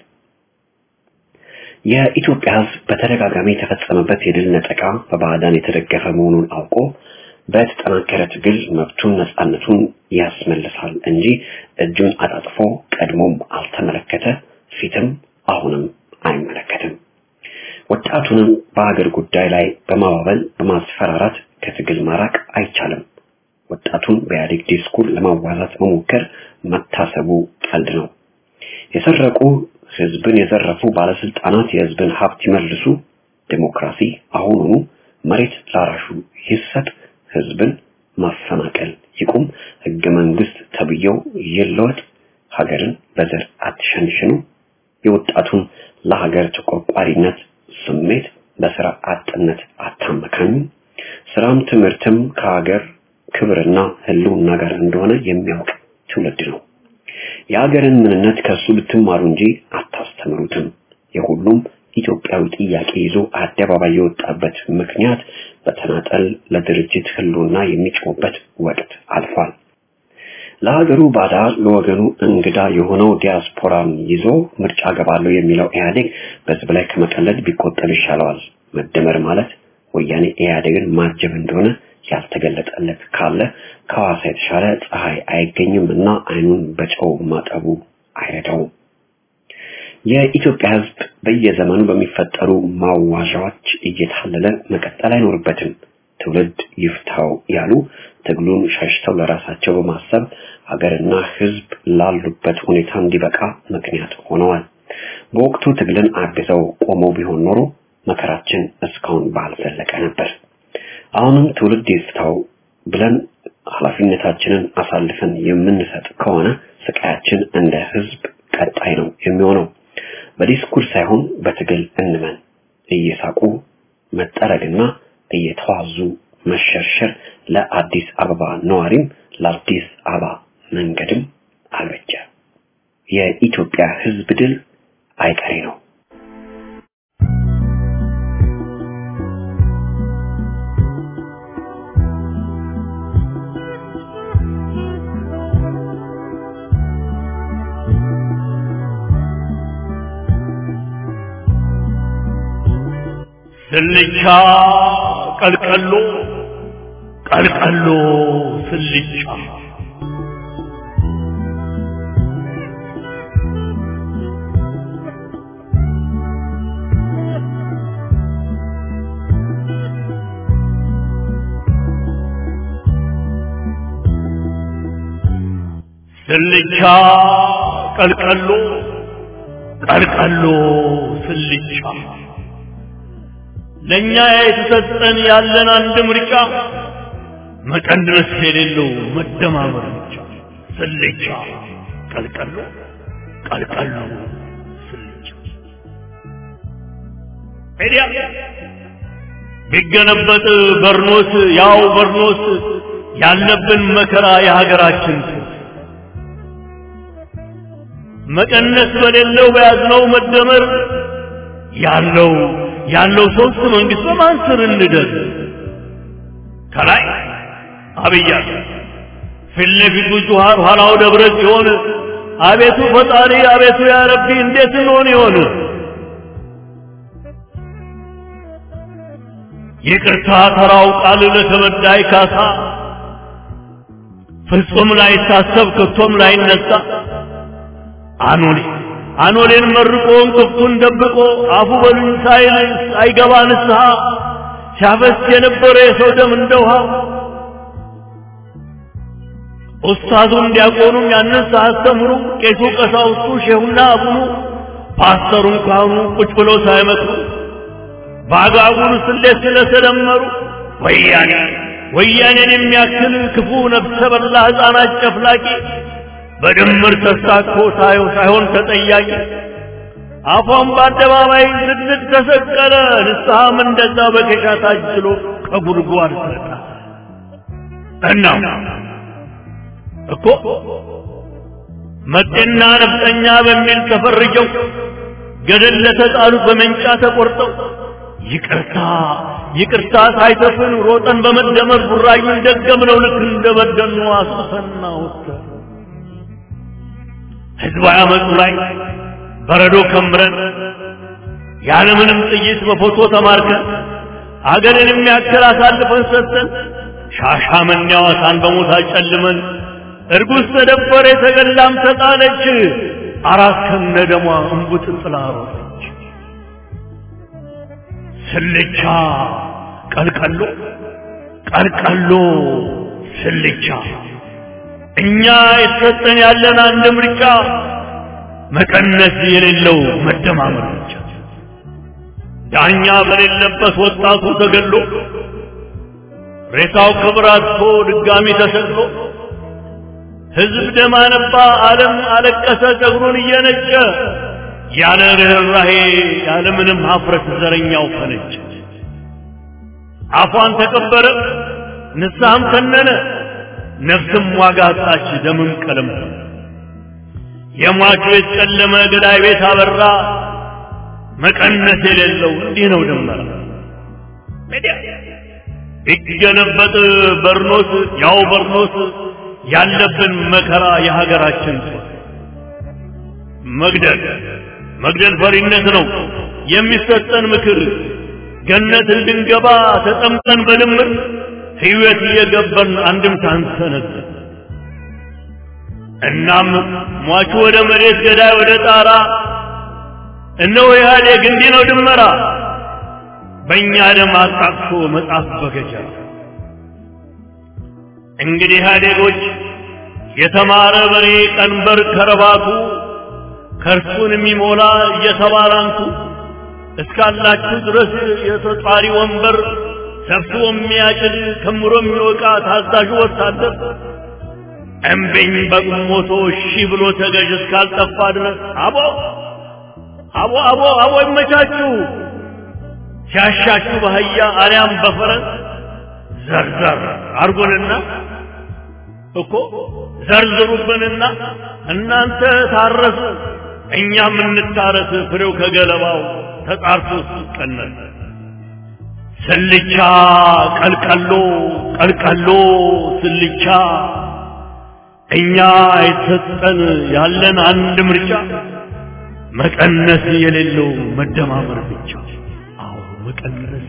የኢትዮጵያ ሕዝብ በተደጋጋሚ የተፈጸመበት የድል ነጠቃ በባዕዳን የተደገፈ መሆኑን አውቆ በተጠናከረ ትግል መብቱን ነፃነቱን ያስመልሳል እንጂ እጁን አጣጥፎ ቀድሞም አልተመለከተ፣ ፊትም አሁንም አይመለከትም። ወጣቱንም በሀገር ጉዳይ ላይ በማባበል በማስፈራራት ከትግል ማራቅ አይቻልም። ወጣቱን በኢህአዴግ ዲስኩር ለማዋዛት መሞከር መታሰቡ ቀልድ ነው። የሰረቁ ህዝብን የዘረፉ ባለስልጣናት የህዝብን ሀብት ይመልሱ፣ ዴሞክራሲ አሁኑኑ መሬት ላራሹ ይሰጥ፣ ህዝብን ማፈናቀል ይቁም፣ ህገ መንግስት ተብዬው ይለወጥ፣ ሀገርን በዘር አትሸንሽኑ፣ የወጣቱን ለሀገር ተቆርቋሪነት ስሜት በስራ አጥነት አታመካኙ፣ ስራም ትምህርትም ከሀገር ክብርና ህልውና ጋር እንደሆነ የሚያውቅ ትውልድ ነው። የሀገርን ምንነት ከሱ ብትማሩ እንጂ አታስተምሩትም። የሁሉም ኢትዮጵያዊ ጥያቄ ይዞ አደባባይ የወጣበት ምክንያት በተናጠል ለድርጅት ህልውና የሚጮህበት ወቅት አልፏል። ለሀገሩ ባዳ ለወገኑ እንግዳ የሆነው ዲያስፖራን ይዞ ምርጫ ገባለሁ የሚለው ኢህአዴግ በህዝብ ላይ ከመቀለድ ቢቆጠብ ይሻለዋል። መደመር ማለት ወያኔ ኢህአዴግን ማጀብ እንደሆነ ያልተገለጠለት ካለ ከሐዋሳ የተሻለ ፀሐይ አይገኝም እና አይኑን በጨው ማጠቡ አይረዳውም። የኢትዮጵያ ህዝብ በየዘመኑ በሚፈጠሩ ማዋዣዎች እየታለለ መቀጠል አይኖርበትም። ትውልድ ይፍታው ያሉ ትግሉን ሸሽተው ለራሳቸው በማሰብ ሀገርና ህዝብ ላሉበት ሁኔታ እንዲበቃ ምክንያት ሆነዋል። በወቅቱ ትግልን አግዘው ቆመው ቢሆን ኖሮ መከራችን እስካሁን ባልዘለቀ ነበር። አሁንም ትውልድ ይፍታው ብለን ኃላፊነታችንን አሳልፈን የምንሰጥ ከሆነ ስቃያችን እንደ ህዝብ ቀጣይ ነው የሚሆነው። በዲስኩር ሳይሆን በትግል እንመን። እየሳቁ መጠረግና እየተዋዙ መሸርሸር ለአዲስ አበባ ነዋሪም ለአዲስ አበባ መንገድም አልበጀ። የኢትዮጵያ ህዝብ ድል አይቀሬ ነው። ስልቻ ቀልቀሎ ቀልቀሎ ስልቻ ስልቻ ቀልቀሎ ቀልቀሎ ስልቻ ለእኛ የተሰጠን ያለን አንድ ምርጫ መቀነስ የሌለው መደማመር ብቻ። ስልቻ ቀልቀሎ ቀልቀሎ ስልቻ ሄዲያ ቢገለበጥ በርኖስ ያው በርኖስ ያለብን መከራ የሀገራችን ሱስ መቀነስ በሌለው በያዝነው መደመር ያለው ያለው ሶስት መንግስት በማን ስር እንደር ከላይ አብይ አለ ፊት ለፊቱ ጁሃር ኋላው ደብረ ሲሆን አቤቱ ፈጣሪ አቤቱ ያ ረቢ እንዴት እንሆን ይሆን ይቅርታ ተራው ቃል ለተበዳይ ካሳ ፍጹም ላይታሰብ ከቶም ላይነሳ አኖሌ አኖሌን መርቆ እንቅፍቱን ደብቆ አፉ በሉኝ ሳይል አይገባ ንስሐ ሲያፈስ የነበረ የሰው ደም እንደ ውሃ ኡስታዙም ዲያቆኑም ያንን ሳያስተምሩ ቄሱ ቀሳውስቱ ሼሁና አቡኑ ፓስተሩም ካህኑ ቁጭ ብለው ሳይመክሩ በአጋጉል ስሌት ስለተደመሩ ወያኔ ወያኔን የሚያክል ክፉ ነፍሰ በላ ሕፃናት ጨፍላቂ በድምር ተሳክቶ ሳየው ሳይሆን ተጠያቂ አፏን በአደባባይ ዝግዝግ ተሰቀለ። ንስሐም እንደዛ በኬሻ ታጅሎ ከጉድጓድ ስለታ እና እኮ መጤና ነፍጠኛ በሚል ተፈርጀው ገደል ለተጣሉት በመንጫ ተቆርጠው ይቅርታ ይቅርታ ሳይተፍን ሮጠን በመደመር ቡራዩን ደገምነው ልክ እንደበደልኑ አስፈና ወጥተን ህዝባዊ አመፁ ላይ በረዶ ከምረን ያለምንም ጥይት በፎቶ ተማርከን አገርን የሚያክል አሳልፈን ሰጥተን ሻሻመኔ ሐዋሳን በሞት አጨልመን እርጉዝ ተደፈረ የተገላም ተጣለች አራት ከነ ደሟ እንቡጥ ጥላ ሮጠች ስልቻ ቀልቀሎ ቀልቀሎ ስልቻ እኛ የተሰጠን ያለን አንድ ምርጫ መቀነስ የሌለው መደማመር ብቻ። ዳኛ በሌለበት ወጣቱ ተገሎ ሬሳው ክብር አጥቶ ድጋሚ ተሰቅሎ ህዝብ ደም አነባ፣ ዓለም አለቀሰ ጸጉሩን እየነጨ ያለ ርኅራሄ ያለ ምንም ሀፍረት ዘረኛው ፈነጨ። አፏን ተቀበረ፣ ንስሐም ተነነ፣ ነፍስም ዋጋ አጣች፣ ደምም ቀለም የሟች ቤት ጨለመ፣ ገዳይ ቤት አበራ። መቀነስ የሌለው እንዲህ ነው ደመራ ቢገለበጥ በርኖስ ያው በርኖስ ያለብን መከራ የሀገራችን ጦር መግደል መግደል ፈሪነት ነው የሚሰጠን ምክር ገነት እንድንገባ ተጠምቀን በድምር ሕይወት እየገበርን አንድም ሳንሰነዝ እናም ሟቹ ወደ መሬት ገዳይ ወደ ጣራ እነሆ ኢህአዴግ እንዲህ ነው ድመራ በእኛ ደም አጣቅሶ መጽሐፍ በገጀራ እንግዲህ ኢህአዴጎች የተማረ በሬ ቀንበር ከረባቱ ከእርሱን የሚሞላ እየተባራንቱ እስካላችሁ ድረስ የተጧሪ ወንበር ሰብስቦ የሚያጭድ ከምሮ የሚወቃ ታዛዡ ወታደር እምቢኝ በቁሞቶ እሺ ብሎ ተገዥ እስካልጠፋ ድረስ አቦ አቦ አቦ አቦ ይመቻችሁ ሲያሻችሁ በአህያ አሊያም በፈረስ ዘርዘር አርጎንና እኮ ዘርዝሩብንና እናንተ ታረሱ እኛም እንታረስ ፍሬው ከገለባው ተጣርቶ ሲቀነስ ስልቻ ቀልቀሎ ቀልቀሎ ስልቻ እኛ የተሰጠን ያለን አንድ ምርጫ መቀነስ የሌለው መደማመር ብቻ። አዎ መቀነስ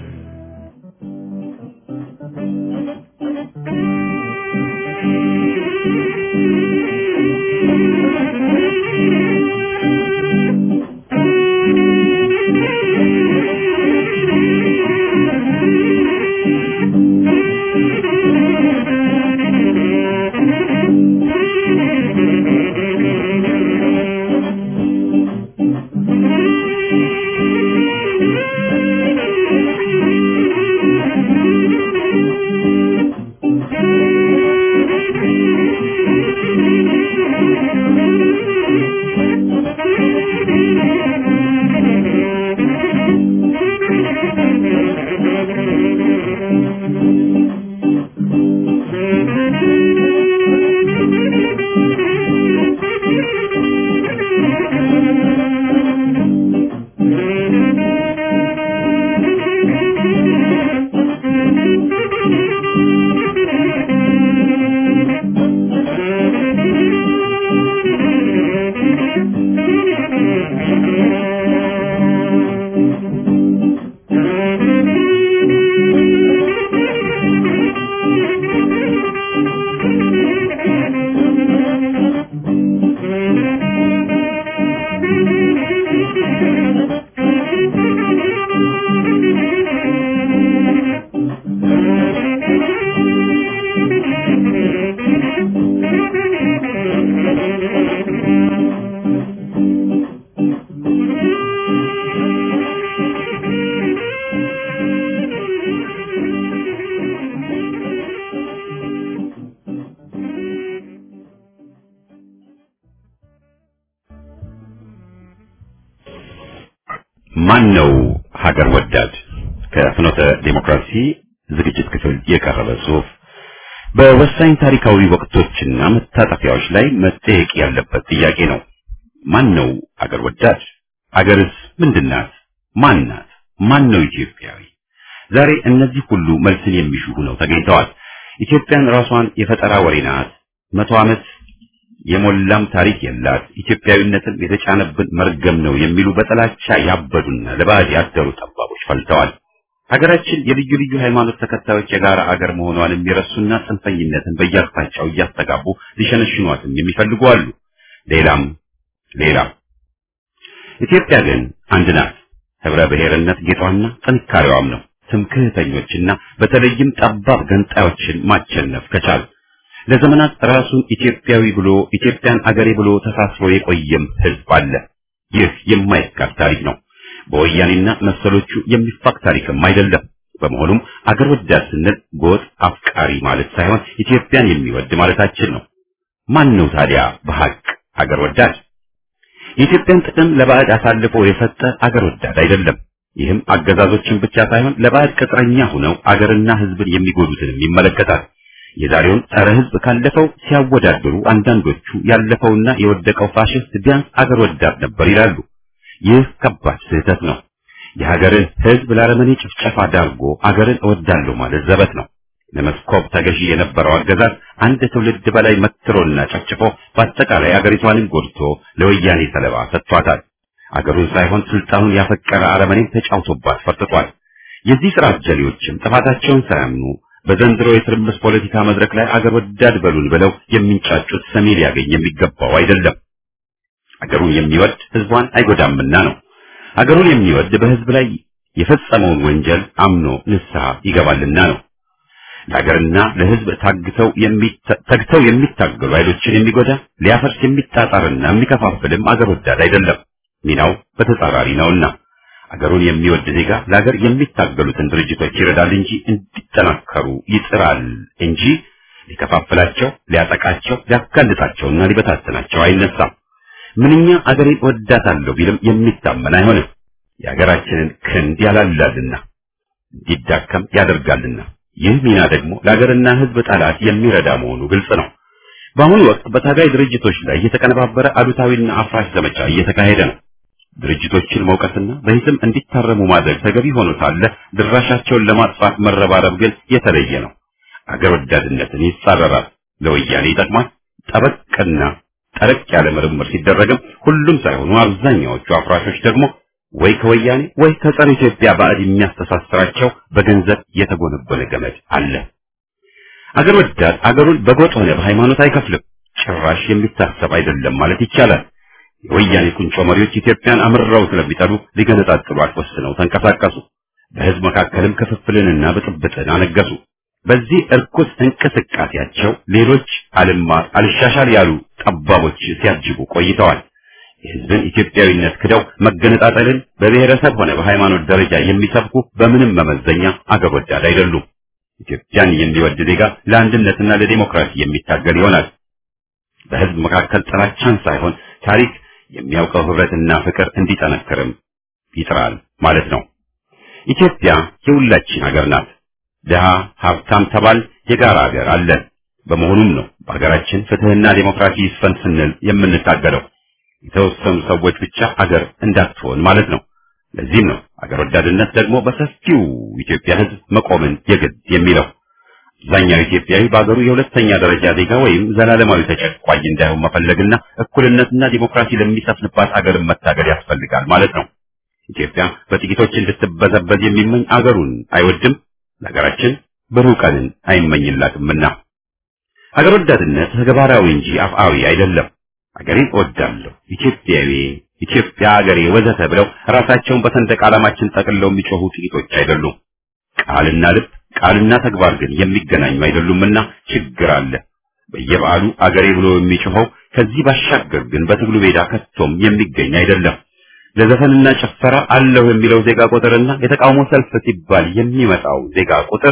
ማን ነው ሀገር ወዳድ? ከፍኖተ ዴሞክራሲ ዝግጅት ክፍል የቀረበ ጽሑፍ። በወሳኝ ታሪካዊ ወቅቶችና መታጠፊያዎች ላይ መጠየቅ ያለበት ጥያቄ ነው። ማን ነው ሀገር ወዳድ? አገርስ ምንድናት? ማን ናት? ማን ነው ኢትዮጵያዊ? ዛሬ እነዚህ ሁሉ መልስን የሚሹ ሆነው ተገኝተዋል። ኢትዮጵያን ራሷን የፈጠራ ወሬ ናት፣ መቶ ዓመት የሞላም ታሪክ የላት፣ ኢትዮጵያዊነትን የተጫነብን መርገም ነው የሚሉ በጥላቻ ያበዱና ለባዕድ ያደሩ ጠባቦች ፈልተዋል። ሀገራችን የልዩ ልዩ ሃይማኖት ተከታዮች የጋራ አገር መሆኗን የሚረሱና ጽንፈኝነትን በየአቅጣጫው እያስተጋቡ ሊሸነሽኗትም የሚፈልጉ አሉ። ሌላም ሌላም። ኢትዮጵያ ግን አንድ ናት። ህብረ ብሔርነት ጌጧና ጥንካሬዋም ነው። ትምክህተኞችና በተለይም ጠባብ ገንጣዮችን ማቸነፍ ከቻል ለዘመናት ራሱን ኢትዮጵያዊ ብሎ ኢትዮጵያን አገሬ ብሎ ተሳስሮ የቆየም ህዝብ አለ። ይህ የማይካድ ታሪክ ነው። በወያኔና መሰሎቹ የሚፋቅ ታሪክም አይደለም። በመሆኑም አገር ወዳድ ስንል ጎጥ አፍቃሪ ማለት ሳይሆን ኢትዮጵያን የሚወድ ማለታችን ነው። ማን ነው ታዲያ በሐቅ አገር ወዳድ? የኢትዮጵያን ጥቅም ለባዕድ አሳልፎ የሰጠ አገር ወዳድ አይደለም። ይህም አገዛዞችን ብቻ ሳይሆን ለባዕድ ቅጥረኛ ሆነው አገርና ህዝብን የሚጎዱትንም ይመለከታል። የዛሬውን ጸረ ህዝብ ካለፈው ሲያወዳድሩ አንዳንዶቹ ያለፈውና የወደቀው ፋሽስት ቢያንስ አገር ወዳድ ነበር ይላሉ። ይህ ከባድ ስህተት ነው። የሀገርን ህዝብ ለአረመኔ ጭፍጨፋ ዳርጎ አገርን እወዳለሁ ማለት ዘበት ነው። ለመስኮብ ተገዢ የነበረው አገዛዝ አንድ ትውልድ በላይ መትሮና ጨፍጭፎ በአጠቃላይ አገሪቷንም ጎድቶ ለወያኔ ሰለባ ሰጥቷታል። አገሩን ሳይሆን ስልጣኑን ያፈቀረ አረመኔን ተጫውቶባት ፈርጥቷል። የዚህ ስራ አጀሌዎችም ጥፋታቸውን ሳያምኑ በዘንድሮ የትርምስ ፖለቲካ መድረክ ላይ አገር ወዳድ በሉን ብለው የሚንጫጩት ሰሚ ሊያገኝ የሚገባው አይደለም። አገሩን የሚወድ ህዝቧን አይጎዳምና ነው። አገሩን የሚወድ በህዝብ ላይ የፈጸመውን ወንጀል አምኖ ንስሐ ይገባልና ነው። ለሀገርና ለህዝብ ታግተው ተግተው የሚታገሉ ኃይሎችን የሚጎዳ ሊያፈርስ የሚጣጣርና የሚከፋፍልም አገር ወዳድ አይደለም። ሚናው በተጻራሪ ነውና አገሩን የሚወድ ዜጋ ለሀገር የሚታገሉትን ድርጅቶች ይረዳል እንጂ እንዲጠናከሩ ይጥራል እንጂ ሊከፋፍላቸው፣ ሊያጠቃቸው፣ ሊያጋልጣቸውና ሊበታተናቸው አይነሳም። ምንኛ አገሬን ወዳታለሁ ቢልም የሚታመን አይሆንም። የሀገራችንን ክንድ ያላላልና እንዲዳከም ያደርጋልና ይህ ሚና ደግሞ ለሀገርና ህዝብ ጠላት የሚረዳ መሆኑ ግልጽ ነው። በአሁኑ ወቅት በታጋይ ድርጅቶች ላይ የተቀነባበረ አሉታዊና አፍራሽ ዘመቻ እየተካሄደ ነው። ድርጅቶችን መውቀስና በሂስም እንዲታረሙ ማድረግ ተገቢ ሆኖ ሳለ ድራሻቸውን ለማጥፋት መረባረብ ግን የተለየ ነው። አገር ወዳድነትን ይጻረራል፣ ለወያኔ ይጠቅማል። ጠበቅና ጠረቅ ያለ ምርምር ሲደረግም ሁሉም ሳይሆኑ አብዛኛዎቹ አፍራሾች ደግሞ ወይ ከወያኔ ወይ ከጸረ ኢትዮጵያ ባዕድ የሚያስተሳስራቸው በገንዘብ የተጎነጎነ ገመድ አለ። አገር ወዳድ አገሩን በጎጥ ሆነ በሃይማኖት አይከፍልም። ጭራሽ የሚታሰብ አይደለም ማለት ይቻላል። የወያኔ ቁንጮ መሪዎች ኢትዮጵያን አምርረው ስለሚጠሉ ሊገነጣጥሏት ወስነው ተንቀሳቀሱ። በህዝብ መካከልም ክፍፍልንና ብጥብጥን አነገሱ። በዚህ እርኩስ እንቅስቃሴያቸው ሌሎች አልማር አልሻሻል ያሉ ጠባቦች ሲያጅቡ ቆይተዋል። የህዝብን ኢትዮጵያዊነት ክደው መገነጣጠልን በብሔረሰብ ሆነ በሃይማኖት ደረጃ የሚሰብኩ በምንም መመዘኛ አገር ወዳድ አይደሉም። ኢትዮጵያን የሚወድ ዜጋ ለአንድነትና ለዲሞክራሲ የሚታገል ይሆናል። በህዝብ መካከል ጥላቻን ሳይሆን ታሪክ የሚያውቀው ህብረትና ፍቅር እንዲጠነክርም ይጥራል ማለት ነው። ኢትዮጵያ የሁላችን ሀገር ናት። ድሃ ሀብታም ተባል የጋራ ሀገር አለን። በመሆኑም ነው በሀገራችን ፍትህና ዲሞክራሲ ይስፈን ስንል የምንታገለው። የተወሰኑ ሰዎች ብቻ አገር እንዳትሆን ማለት ነው። ለዚህም ነው አገር ወዳድነት ደግሞ በሰፊው ኢትዮጵያ ህዝብ መቆምን የግድ የሚለው። አብዛኛው ኢትዮጵያዊ በአገሩ የሁለተኛ ደረጃ ዜጋ ወይም ዘላለማዊ ተጨቋኝ እንዳይሆን መፈለግና እኩልነትና ዲሞክራሲ ለሚሰፍንባት አገርን መታገል ያስፈልጋል ማለት ነው። ኢትዮጵያ በጥቂቶች እንድትበዘበዝ የሚመኝ አገሩን አይወድም፣ ለሀገራችን ብሩህ ቀንን አይመኝላትምና። አገር ወዳድነት ተግባራዊ እንጂ አፍአዊ አይደለም። አገሬን እወዳለሁ፣ ኢትዮጵያዊ፣ ኢትዮጵያ አገሬ ወዘተ ብለው ራሳቸውን በሰንደቅ ዓላማችን ጠቅልለው የሚጮሁ ጥቂቶች አይደሉም። ቃልና ልብ ቃልና ተግባር ግን የሚገናኙ አይደሉምና ችግር አለ። በየበዓሉ አገሬ ብሎ የሚጮኸው ከዚህ ባሻገር ግን በትግሉ ሜዳ ከቶም የሚገኝ አይደለም። ለዘፈንና ጭፈራ አለሁ የሚለው ዜጋ ቁጥርና የተቃውሞ ሰልፍ ሲባል የሚመጣው ዜጋ ቁጥር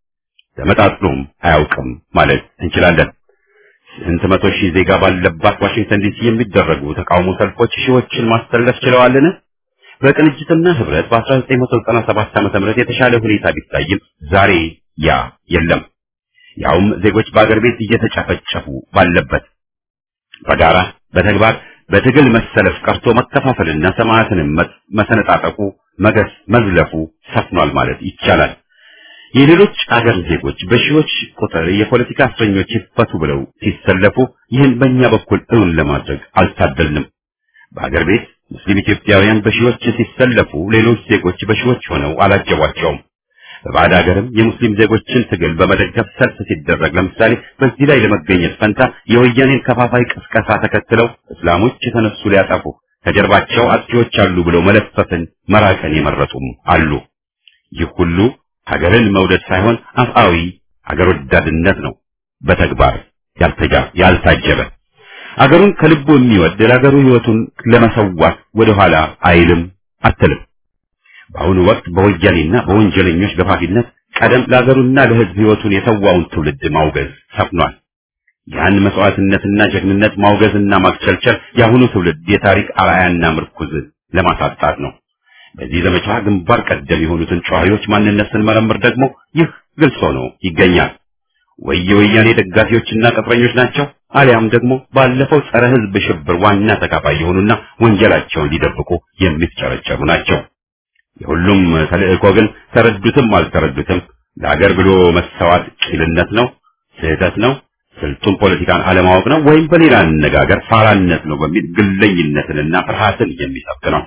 ተመጣጥኖም አያውቅም ማለት እንችላለን። ስንት መቶ ሺህ ዜጋ ባለባት ዋሽንግተን ዲሲ የሚደረጉ ተቃውሞ ሰልፎች ሺዎችን ማስተላለፍ ችለዋልን? በቅንጅትና ህብረት በ1997 ዓ.ም የተሻለ ሁኔታ ቢታይም ዛሬ ያ የለም። ያውም ዜጎች በአገር ቤት እየተጨፈጨፉ ባለበት በጋራ በተግባር በትግል መሰለፍ ቀርቶ መከፋፈልና ሰማዕትንም መሰነጣጠቁ መገስ መዝለፉ ሰፍኗል ማለት ይቻላል። የሌሎች አገር ዜጎች በሺዎች ቁጥር የፖለቲካ እስረኞች ይፈቱ ብለው ሲሰለፉ ይህን በእኛ በኩል እውን ለማድረግ አልታደልንም። በአገር ቤት ሙስሊም ኢትዮጵያውያን በሺዎች ሲሰለፉ ሌሎች ዜጎች በሺዎች ሆነው አላጀቧቸውም። በባዕድ ሀገርም የሙስሊም ዜጎችን ትግል በመደገፍ ሰልፍ ሲደረግ ለምሳሌ በዚህ ላይ ለመገኘት ፈንታ የወያኔን ከፋፋይ ቅስቀሳ ተከትለው እስላሞች የተነሱ ሊያጠፉ ከጀርባቸው አጥፊዎች አሉ ብለው መለፈፍን መራቅን የመረጡም አሉ። ይህ ሁሉ ሀገርን መውደድ ሳይሆን አፍአዊ ሀገር ወዳድነት ነው፣ በተግባር ያልታጀበ። አገሩን ከልቡ የሚወድ ለሀገሩ ሕይወቱን ለመሰዋት ወደኋላ አይልም አትልም። በአሁኑ ወቅት በወያኔና በወንጀለኞች ገፋፊነት ቀደም ለሀገሩና ለሕዝብ ሕይወቱን የሰዋውን ትውልድ ማውገዝ ሰፍኗል። ያን መስዋዕትነትና ጀግንነት ማውገዝና ማክቸልቸል የአሁኑ ትውልድ የታሪክ አርአያና ምርኩዝ ለማሳጣት ነው። በዚህ ዘመቻ ግንባር ቀደም የሆኑትን ጨዋዮች ማንነት ስንመረምር ደግሞ ይህ ግልጽ ሆኖ ይገኛል። ወይ የወያኔ ደጋፊዎችና ቅጥረኞች ናቸው፣ አሊያም ደግሞ ባለፈው ጸረ ሕዝብ ሽብር ዋና ተካፋይ የሆኑና ወንጀላቸውን ሊደብቁ የሚፍጨረጨሩ ናቸው። የሁሉም ተልእኮ ግን ተረዱትም አልተረዱትም ለሀገር ብሎ መሰዋት ቂልነት ነው፣ ስህተት ነው፣ ስልጡን ፖለቲካን አለማወቅ ነው፣ ወይም በሌላ አነጋገር ፋራነት ነው በሚል ግለኝነትንና ፍርሃትን የሚሰብክ ነው።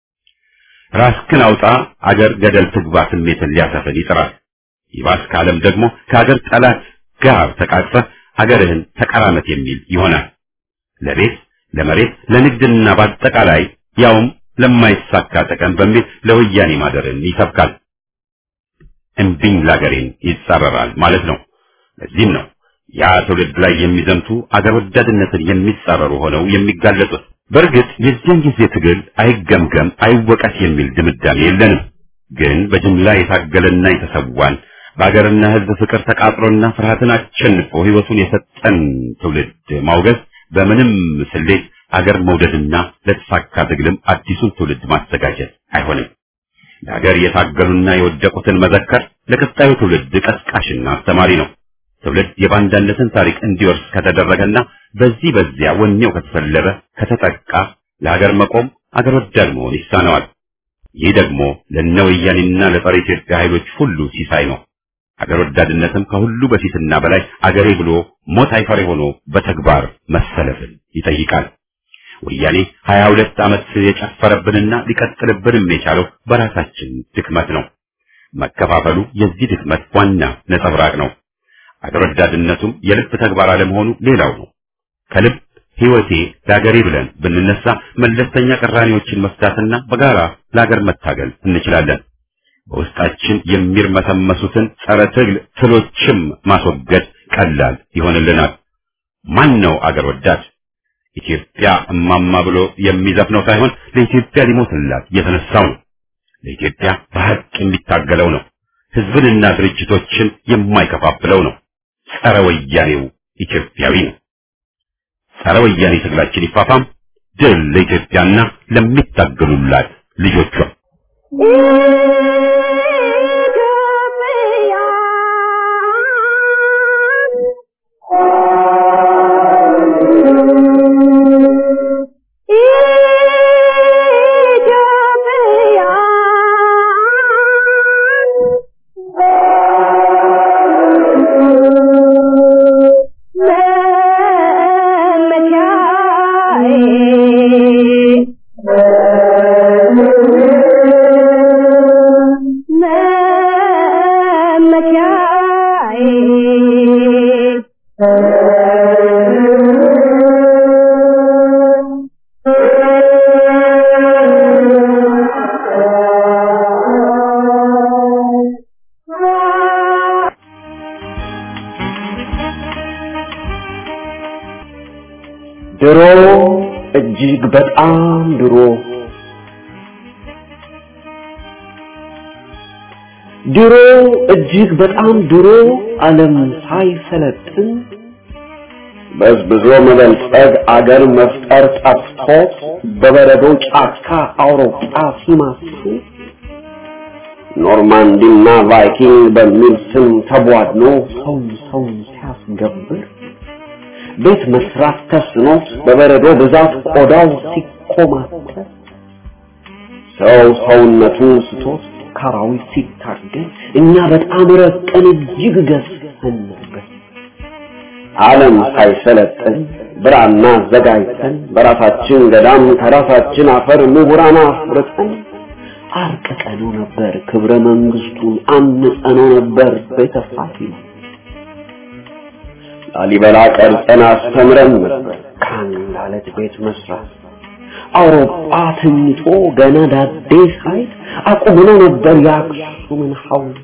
ራስክን አውጣ አገር ገደል ትግባ ስሜትን ሊያሰፍን ይጥራል። ይባስ ካለም ደግሞ ከሀገር ጠላት ጋር ተቃቅፈህ ሀገርህን ተቀራመት የሚል ይሆናል። ለቤት ለመሬት ለንግድና በአጠቃላይ ያውም ለማይሳካ ጥቅም በሚል ለወያኔ ማደርን ይሰብካል። እምቢኝ ላገሬን ይጻረራል ማለት ነው። ለዚህም ነው ያ ትውልድ ላይ የሚዘምቱ አገር ወዳድነትን የሚጻረሩ ሆነው የሚጋለጡት። በእርግጥ የዚያን ጊዜ ትግል አይገምገም አይወቀስ የሚል ድምዳሜ የለንም። ግን በጅምላ የታገለና የተሰዋን በአገርና ሕዝብ ፍቅር ተቃጥሎና ፍርሃትን አሸንፎ ሕይወቱን የሰጠን ትውልድ ማውገዝ በምንም ስሌት አገር መውደድና ለተሳካ ትግልም አዲሱን ትውልድ ማዘጋጀት አይሆንም። ለሀገር የታገሉና የወደቁትን መዘከር ለቀጣዩ ትውልድ ቀስቃሽና አስተማሪ ነው። ትውልድ የባንዳነትን ታሪክ እንዲወርስ ከተደረገና በዚህ በዚያ ወኔው ከተሰለበ ከተጠቃ ለሀገር መቆም አገር ወዳድ መሆን ይሳነዋል። ይህ ደግሞ ለነ ወያኔና ለጸረ ኢትዮጵያ ኃይሎች ሁሉ ሲሳይ ነው። አገር ወዳድነትም ከሁሉ በፊትና በላይ አገሬ ብሎ ሞት አይፈሬ ሆኖ በተግባር መሰለፍን ይጠይቃል። ወያኔ ሀያ ሁለት ዓመት የጨፈረብንና ሊቀጥልብንም የቻለው በራሳችን ድክመት ነው። መከፋፈሉ የዚህ ድክመት ዋና ነጸብራቅ ነው። አገር ወዳድነቱም የልብ ተግባር አለመሆኑ ሌላው ነው። ከልብ ሕይወቴ ለአገሬ ብለን ብንነሳ መለስተኛ ቅራኔዎችን መፍታትና በጋራ ለአገር መታገል እንችላለን። በውስጣችን የሚርመሰመሱትን ጸረ ትግል ትሎችም ማስወገድ ቀላል ይሆንልናል። ማን ነው አገር ወዳድ? ኢትዮጵያ እማማ ብሎ የሚዘፍነው ሳይሆን ለኢትዮጵያ ሊሞትላት የተነሳው ነው። ለኢትዮጵያ በሐቅ የሚታገለው ነው። ሕዝብንና ድርጅቶችን የማይከፋፍለው ነው። ጸረ ወያኔው ኢትዮጵያዊ ነው። ጸረ ወያኔ ትግላችን ይፋፋም። ድል ለኢትዮጵያና ለሚታገሉላት ልጆቿ። ድሮ እጅግ በጣም ድሮ ድሮ እጅግ በጣም ድሮ ዓለም ሳይሰለጥን በዝብዞ መበልጸግ አገር መፍጠር ጠፍቶት በበረዶ ጫካ አውሮፓ ሲማስሱ ኖርማንዲና ቫይኪንግ በሚል ስም ተቧድኖ ሰው ሰው ሲያስገብር ቤት መስራት ተስኖት በበረዶ ብዛት ቆዳው ሲኮማተር ሰው ሰውነቱን ስቶት ካራዊት ሲታገል እኛ በጣም ረቀን እጅግ ገዝተን ነበር። ዓለም ሳይሰለጥን ብራና አዘጋጅተን በራሳችን ገዳም ከራሳችን አፈር ምሁራን አፍርተን አርቅቀነው ነበር። ክብረ መንግስቱን አንጸነው ነበር። ቤተ ፋሲል ላሊበላ ቀርጸን አስተምረን ነበር። ከአንድ አለት ቤት መስራት አውሮፓ ተኝቶ ገና ዳዴ ሳይት አቁመነው ነበር የአክሱምን ሐውልት።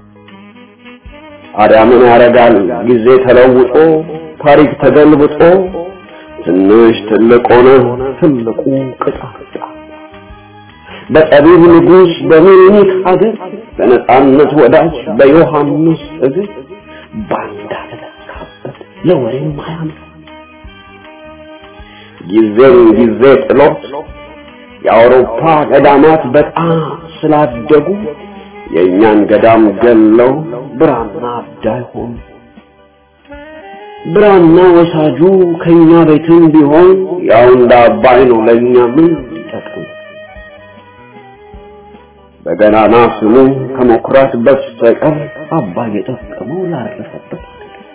ታዲያ ምን ያደርጋል ጊዜ ተለውጦ ታሪክ ተገልብጦ ትንሽ ትልቅ ሆነ ትልቁ ቅጣጫ በጠቢብ ንጉሥ በሚኒክ ሀገር በነጻነት ወዳጅ በዮሐንስ እግር ባንዳ ተተካበት ለወሬም አያምር ጊዜን ጊዜ ጥሎት የአውሮፓ ገዳማት በጣም ስላደጉ የእኛን ገዳም ገለው ብራና አዳይ ሆኑ። ብራና ወሳጁ ከኛ ቤትም ቢሆን ያው እንደ አባይ ነው ለእኛ ምን ይጠቅም? በገናና ስሙ ከመኩራት በስተቀር አባይ የጠቀመው ላረፈበት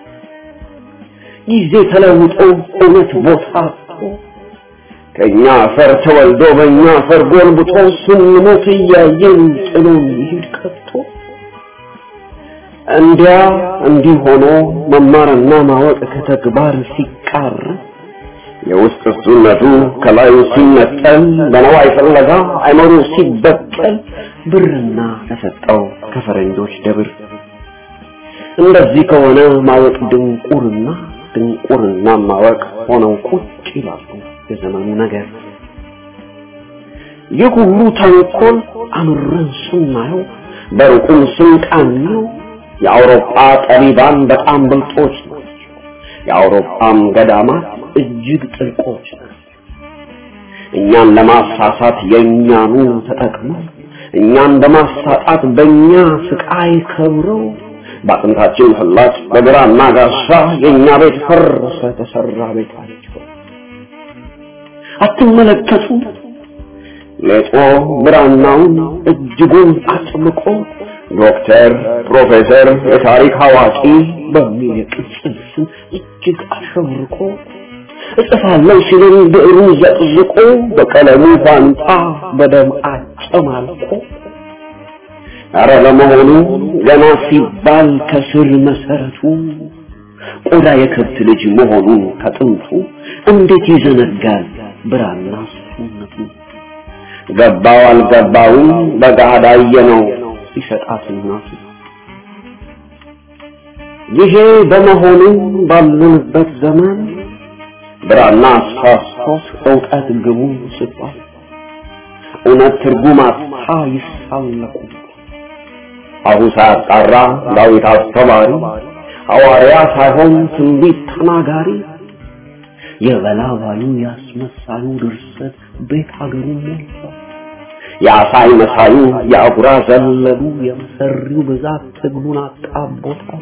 ጊዜ ተለውጦ እውነት ቦታ አጥቶ ከኛ አፈር ተወልዶ በእኛ አፈር ጎልብቶ ስንሞት እያየን ጥሎን ይሄድ ቀርቶ እንዲያ እንዲህ ሆኖ መማርና ማወቅ ከተግባር ሲቃር የውስጥ እሱነቱ ከላዩ ሲነጠል በነዋይ ፍለጋ አይመሩ ሲበቀል ብርና ተሰጠው ከፈረንጆች ደብር እንደዚህ ከሆነ ማወቅ ድንቁርና ድንቁርና ማወቅ ሆነው ቁጭ ይላሉ የዘመኑ ነገር። ይህ ሁሉ ተንኮል አምረን ስናየው በሩቁም ስንቃኘው የአውሮፓ ጠቢባን በጣም ብልጦች ናቸው። የአውሮፓም ገዳማት እጅግ ጥልቆች ናቸው። እኛን ለማሳሳት የእኛኑ ተጠቅመው እኛን በማሳጣት በእኛ ስቃይ ከብረው በአጥንታችን ፍላጭ በግራና ጋሻ የእኛ ቤት ፈረሰ ተሰራ ቤታቸው። አትመለከቱ ሌጦ ብራናውን እጅጉን አጥብቆ ዶክተር፣ ፕሮፌሰር፣ የታሪክ አዋቂ በሚል የቅጽል ስም እጅግ አሸብርቆ እጽፋለሁ ሲልን ብዕሩን ዘቅዝቆ በቀለሙ ፋንታ በደም አጨማልቆ አረ ለመሆኑ ገና ሲባል ከስር መሰረቱ ቆዳ የከብት ልጅ መሆኑን ከጥንቱ እንዴት ይዘነጋል ብራና ስነቱ ገባው አልገባውም በጋዳ ነው ሲሰጣት እናቱ ይሄ በመሆኑ ባለንበት ዘመን ብራና አሳስቶት እውቀት ግቡ ስቷል እውነት ትርጉም አጥታ ይሳለቁ አሁን ሳያጣራ ዳዊት አስተማሪ ሐዋርያ ሳይሆን ትንቢት ተናጋሪ የበላባዩ ያስመሳዩ ድርሰት ቤት ሀገሩ ሞልቷል። የአሳይ መሳዩ የአጉራ ዘለሉ የመሰሪው ብዛት ትግሉን አጣቦታል።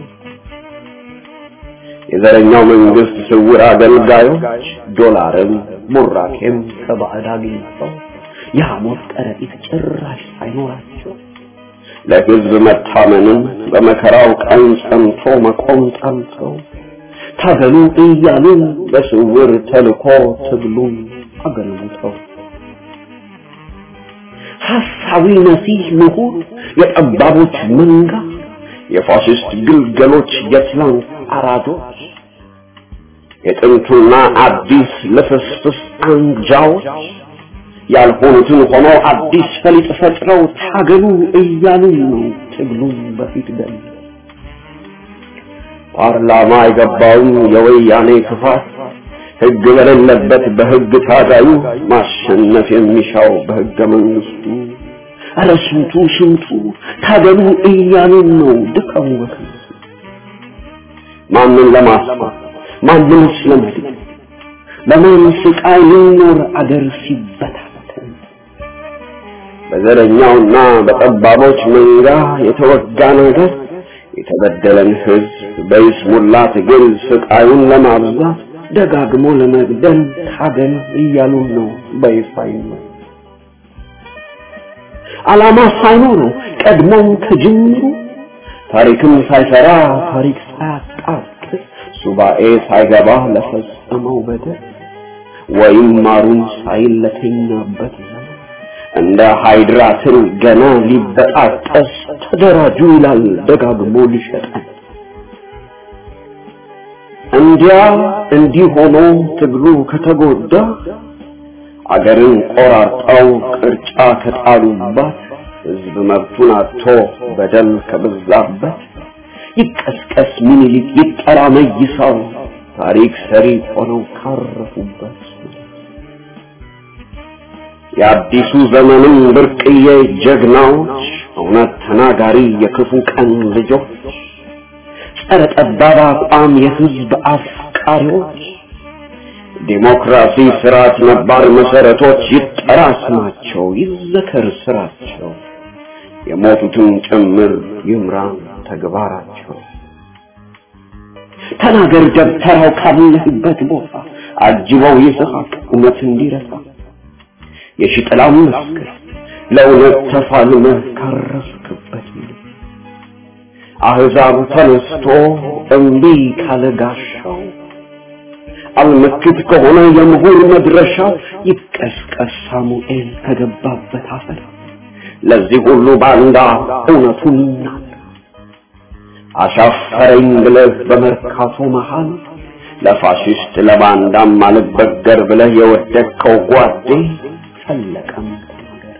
የዘረኛው መንግስት ስውር አገልጋዮች ዶላርም ቡራኬም ከባዕድ አግኝተው የሐሞት ከረጢት ጭራሽ ሳይኖራቸው ለህዝብ መታመንን በመከራው ቀን ጸንቶ መቆም ጠልተው ታገሉ እያሉ በስውር ተልኮ ትግሉን አገልግተው ሐሳዊ መሲህ ምሁር የጠባቦች መንጋ የፋሽስት ግልገሎች የትላንት አራዶች የጥንቱና አዲስ ልፍስፍስ አንጃዎች ያልሆኑትን ሆኖ አዲስ ፈሊጥ ፈጥረው ታገሉ እያሉ ነው ትግሉን በፊት ገል ፓርላማ የገባውን የወያኔ ክፋት ህግ በሌለበት በህግ ታጋዩ ማሸነፍ የሚሻው በህገ መንግስቱ ኧረ ስንቱ ስንቱ ታገሉ እያሉን ነው ድቀሙ በከንቱ ማንን ለማስፋት ማንንስ ለመድን በማን ስቃይ ሊኖር አገር ሲበታተን በዘረኛውና በጠባቦች መንጋ የተወጋ ነገር የተበደለን ህዝብ በይስሙላ ትግል ስቃዩን ለማብዛት ደጋግሞ ለመግደል ታገል እያሉን ነው በይፋ ነው። ዓላማ ሳይኖረው ቀድሞም ከጅምሩ ታሪክም ሳይሰራ ታሪክ ሳያጣቅስ ሱባኤ ሳይገባ ለፈጸመው በደል ወይም ማሩን ሳይል ለተኛበት ዘመን እንደ ሃይድራ ትል ገና ሊበጣጠስ ተደራጁ ይላል ደጋግሞ ሊሸጠን። እንዲያ እንዲህ ሆኖ ትግሉ ከተጎዳ አገርን ቆራርጠው ቅርጫ ከጣሉባት ህዝብ መብቱን አጥቶ በደል ከበዛበት ይቀስቀስ ምኒልክ ይጠራ መይሳው ታሪክ ሰሪ ሆነው ካረፉበት የአዲሱ ዘመንም ብርቅዬ ጀግናዎች እውነት ተናጋሪ የክፉ ቀን ልጆች ጸረ ጠባብ አቋም የህዝብ አፍቃሪዎች ዲሞክራሲ ስርዓት ነባር መሰረቶች ይጠራ ስማቸው ይዘከር ስራቸው የሞቱትን ጭምር ይምራን ተግባራቸው ተናገር ደብተራው ካለህበት ቦታ አጅበው ይስሐቅ እውነት እንዲረሳ የሽጥላም መስክር ለእውነት ተፋልመህ ካረፍክበት አህዛብ ተነስቶ እምቢ ካለ ጋሻው አልመክት ከሆነ የምሁር መድረሻው ይቀስቀስ ሳሙኤል ከገባበት አፈር ለዚህ ሁሉ ባንዳ እውነቱን ይናገር አሻፈረኝ ብለህ በመርካቶ መሃል ለፋሽስት ለባንዳም አልበገር ብለህ የወደቅከው ጓዴ ፈለቀም ተናገር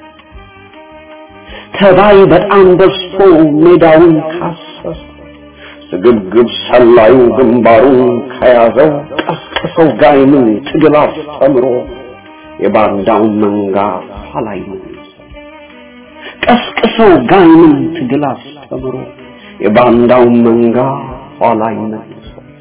ተባይ በጣም በዝቶ ሜዳውን ካሰሰ ስግብግብ ሰላዩ ግንባሩን ከያዘው ቀስቅሰው ጋይምን ትግል አስተምሮ የባንዳውን መንጋ ኋላይ ቀስቅሰው ጋይምን ትግል አስተምሮ የባንዳውን መንጋ ኋላይ መልሶ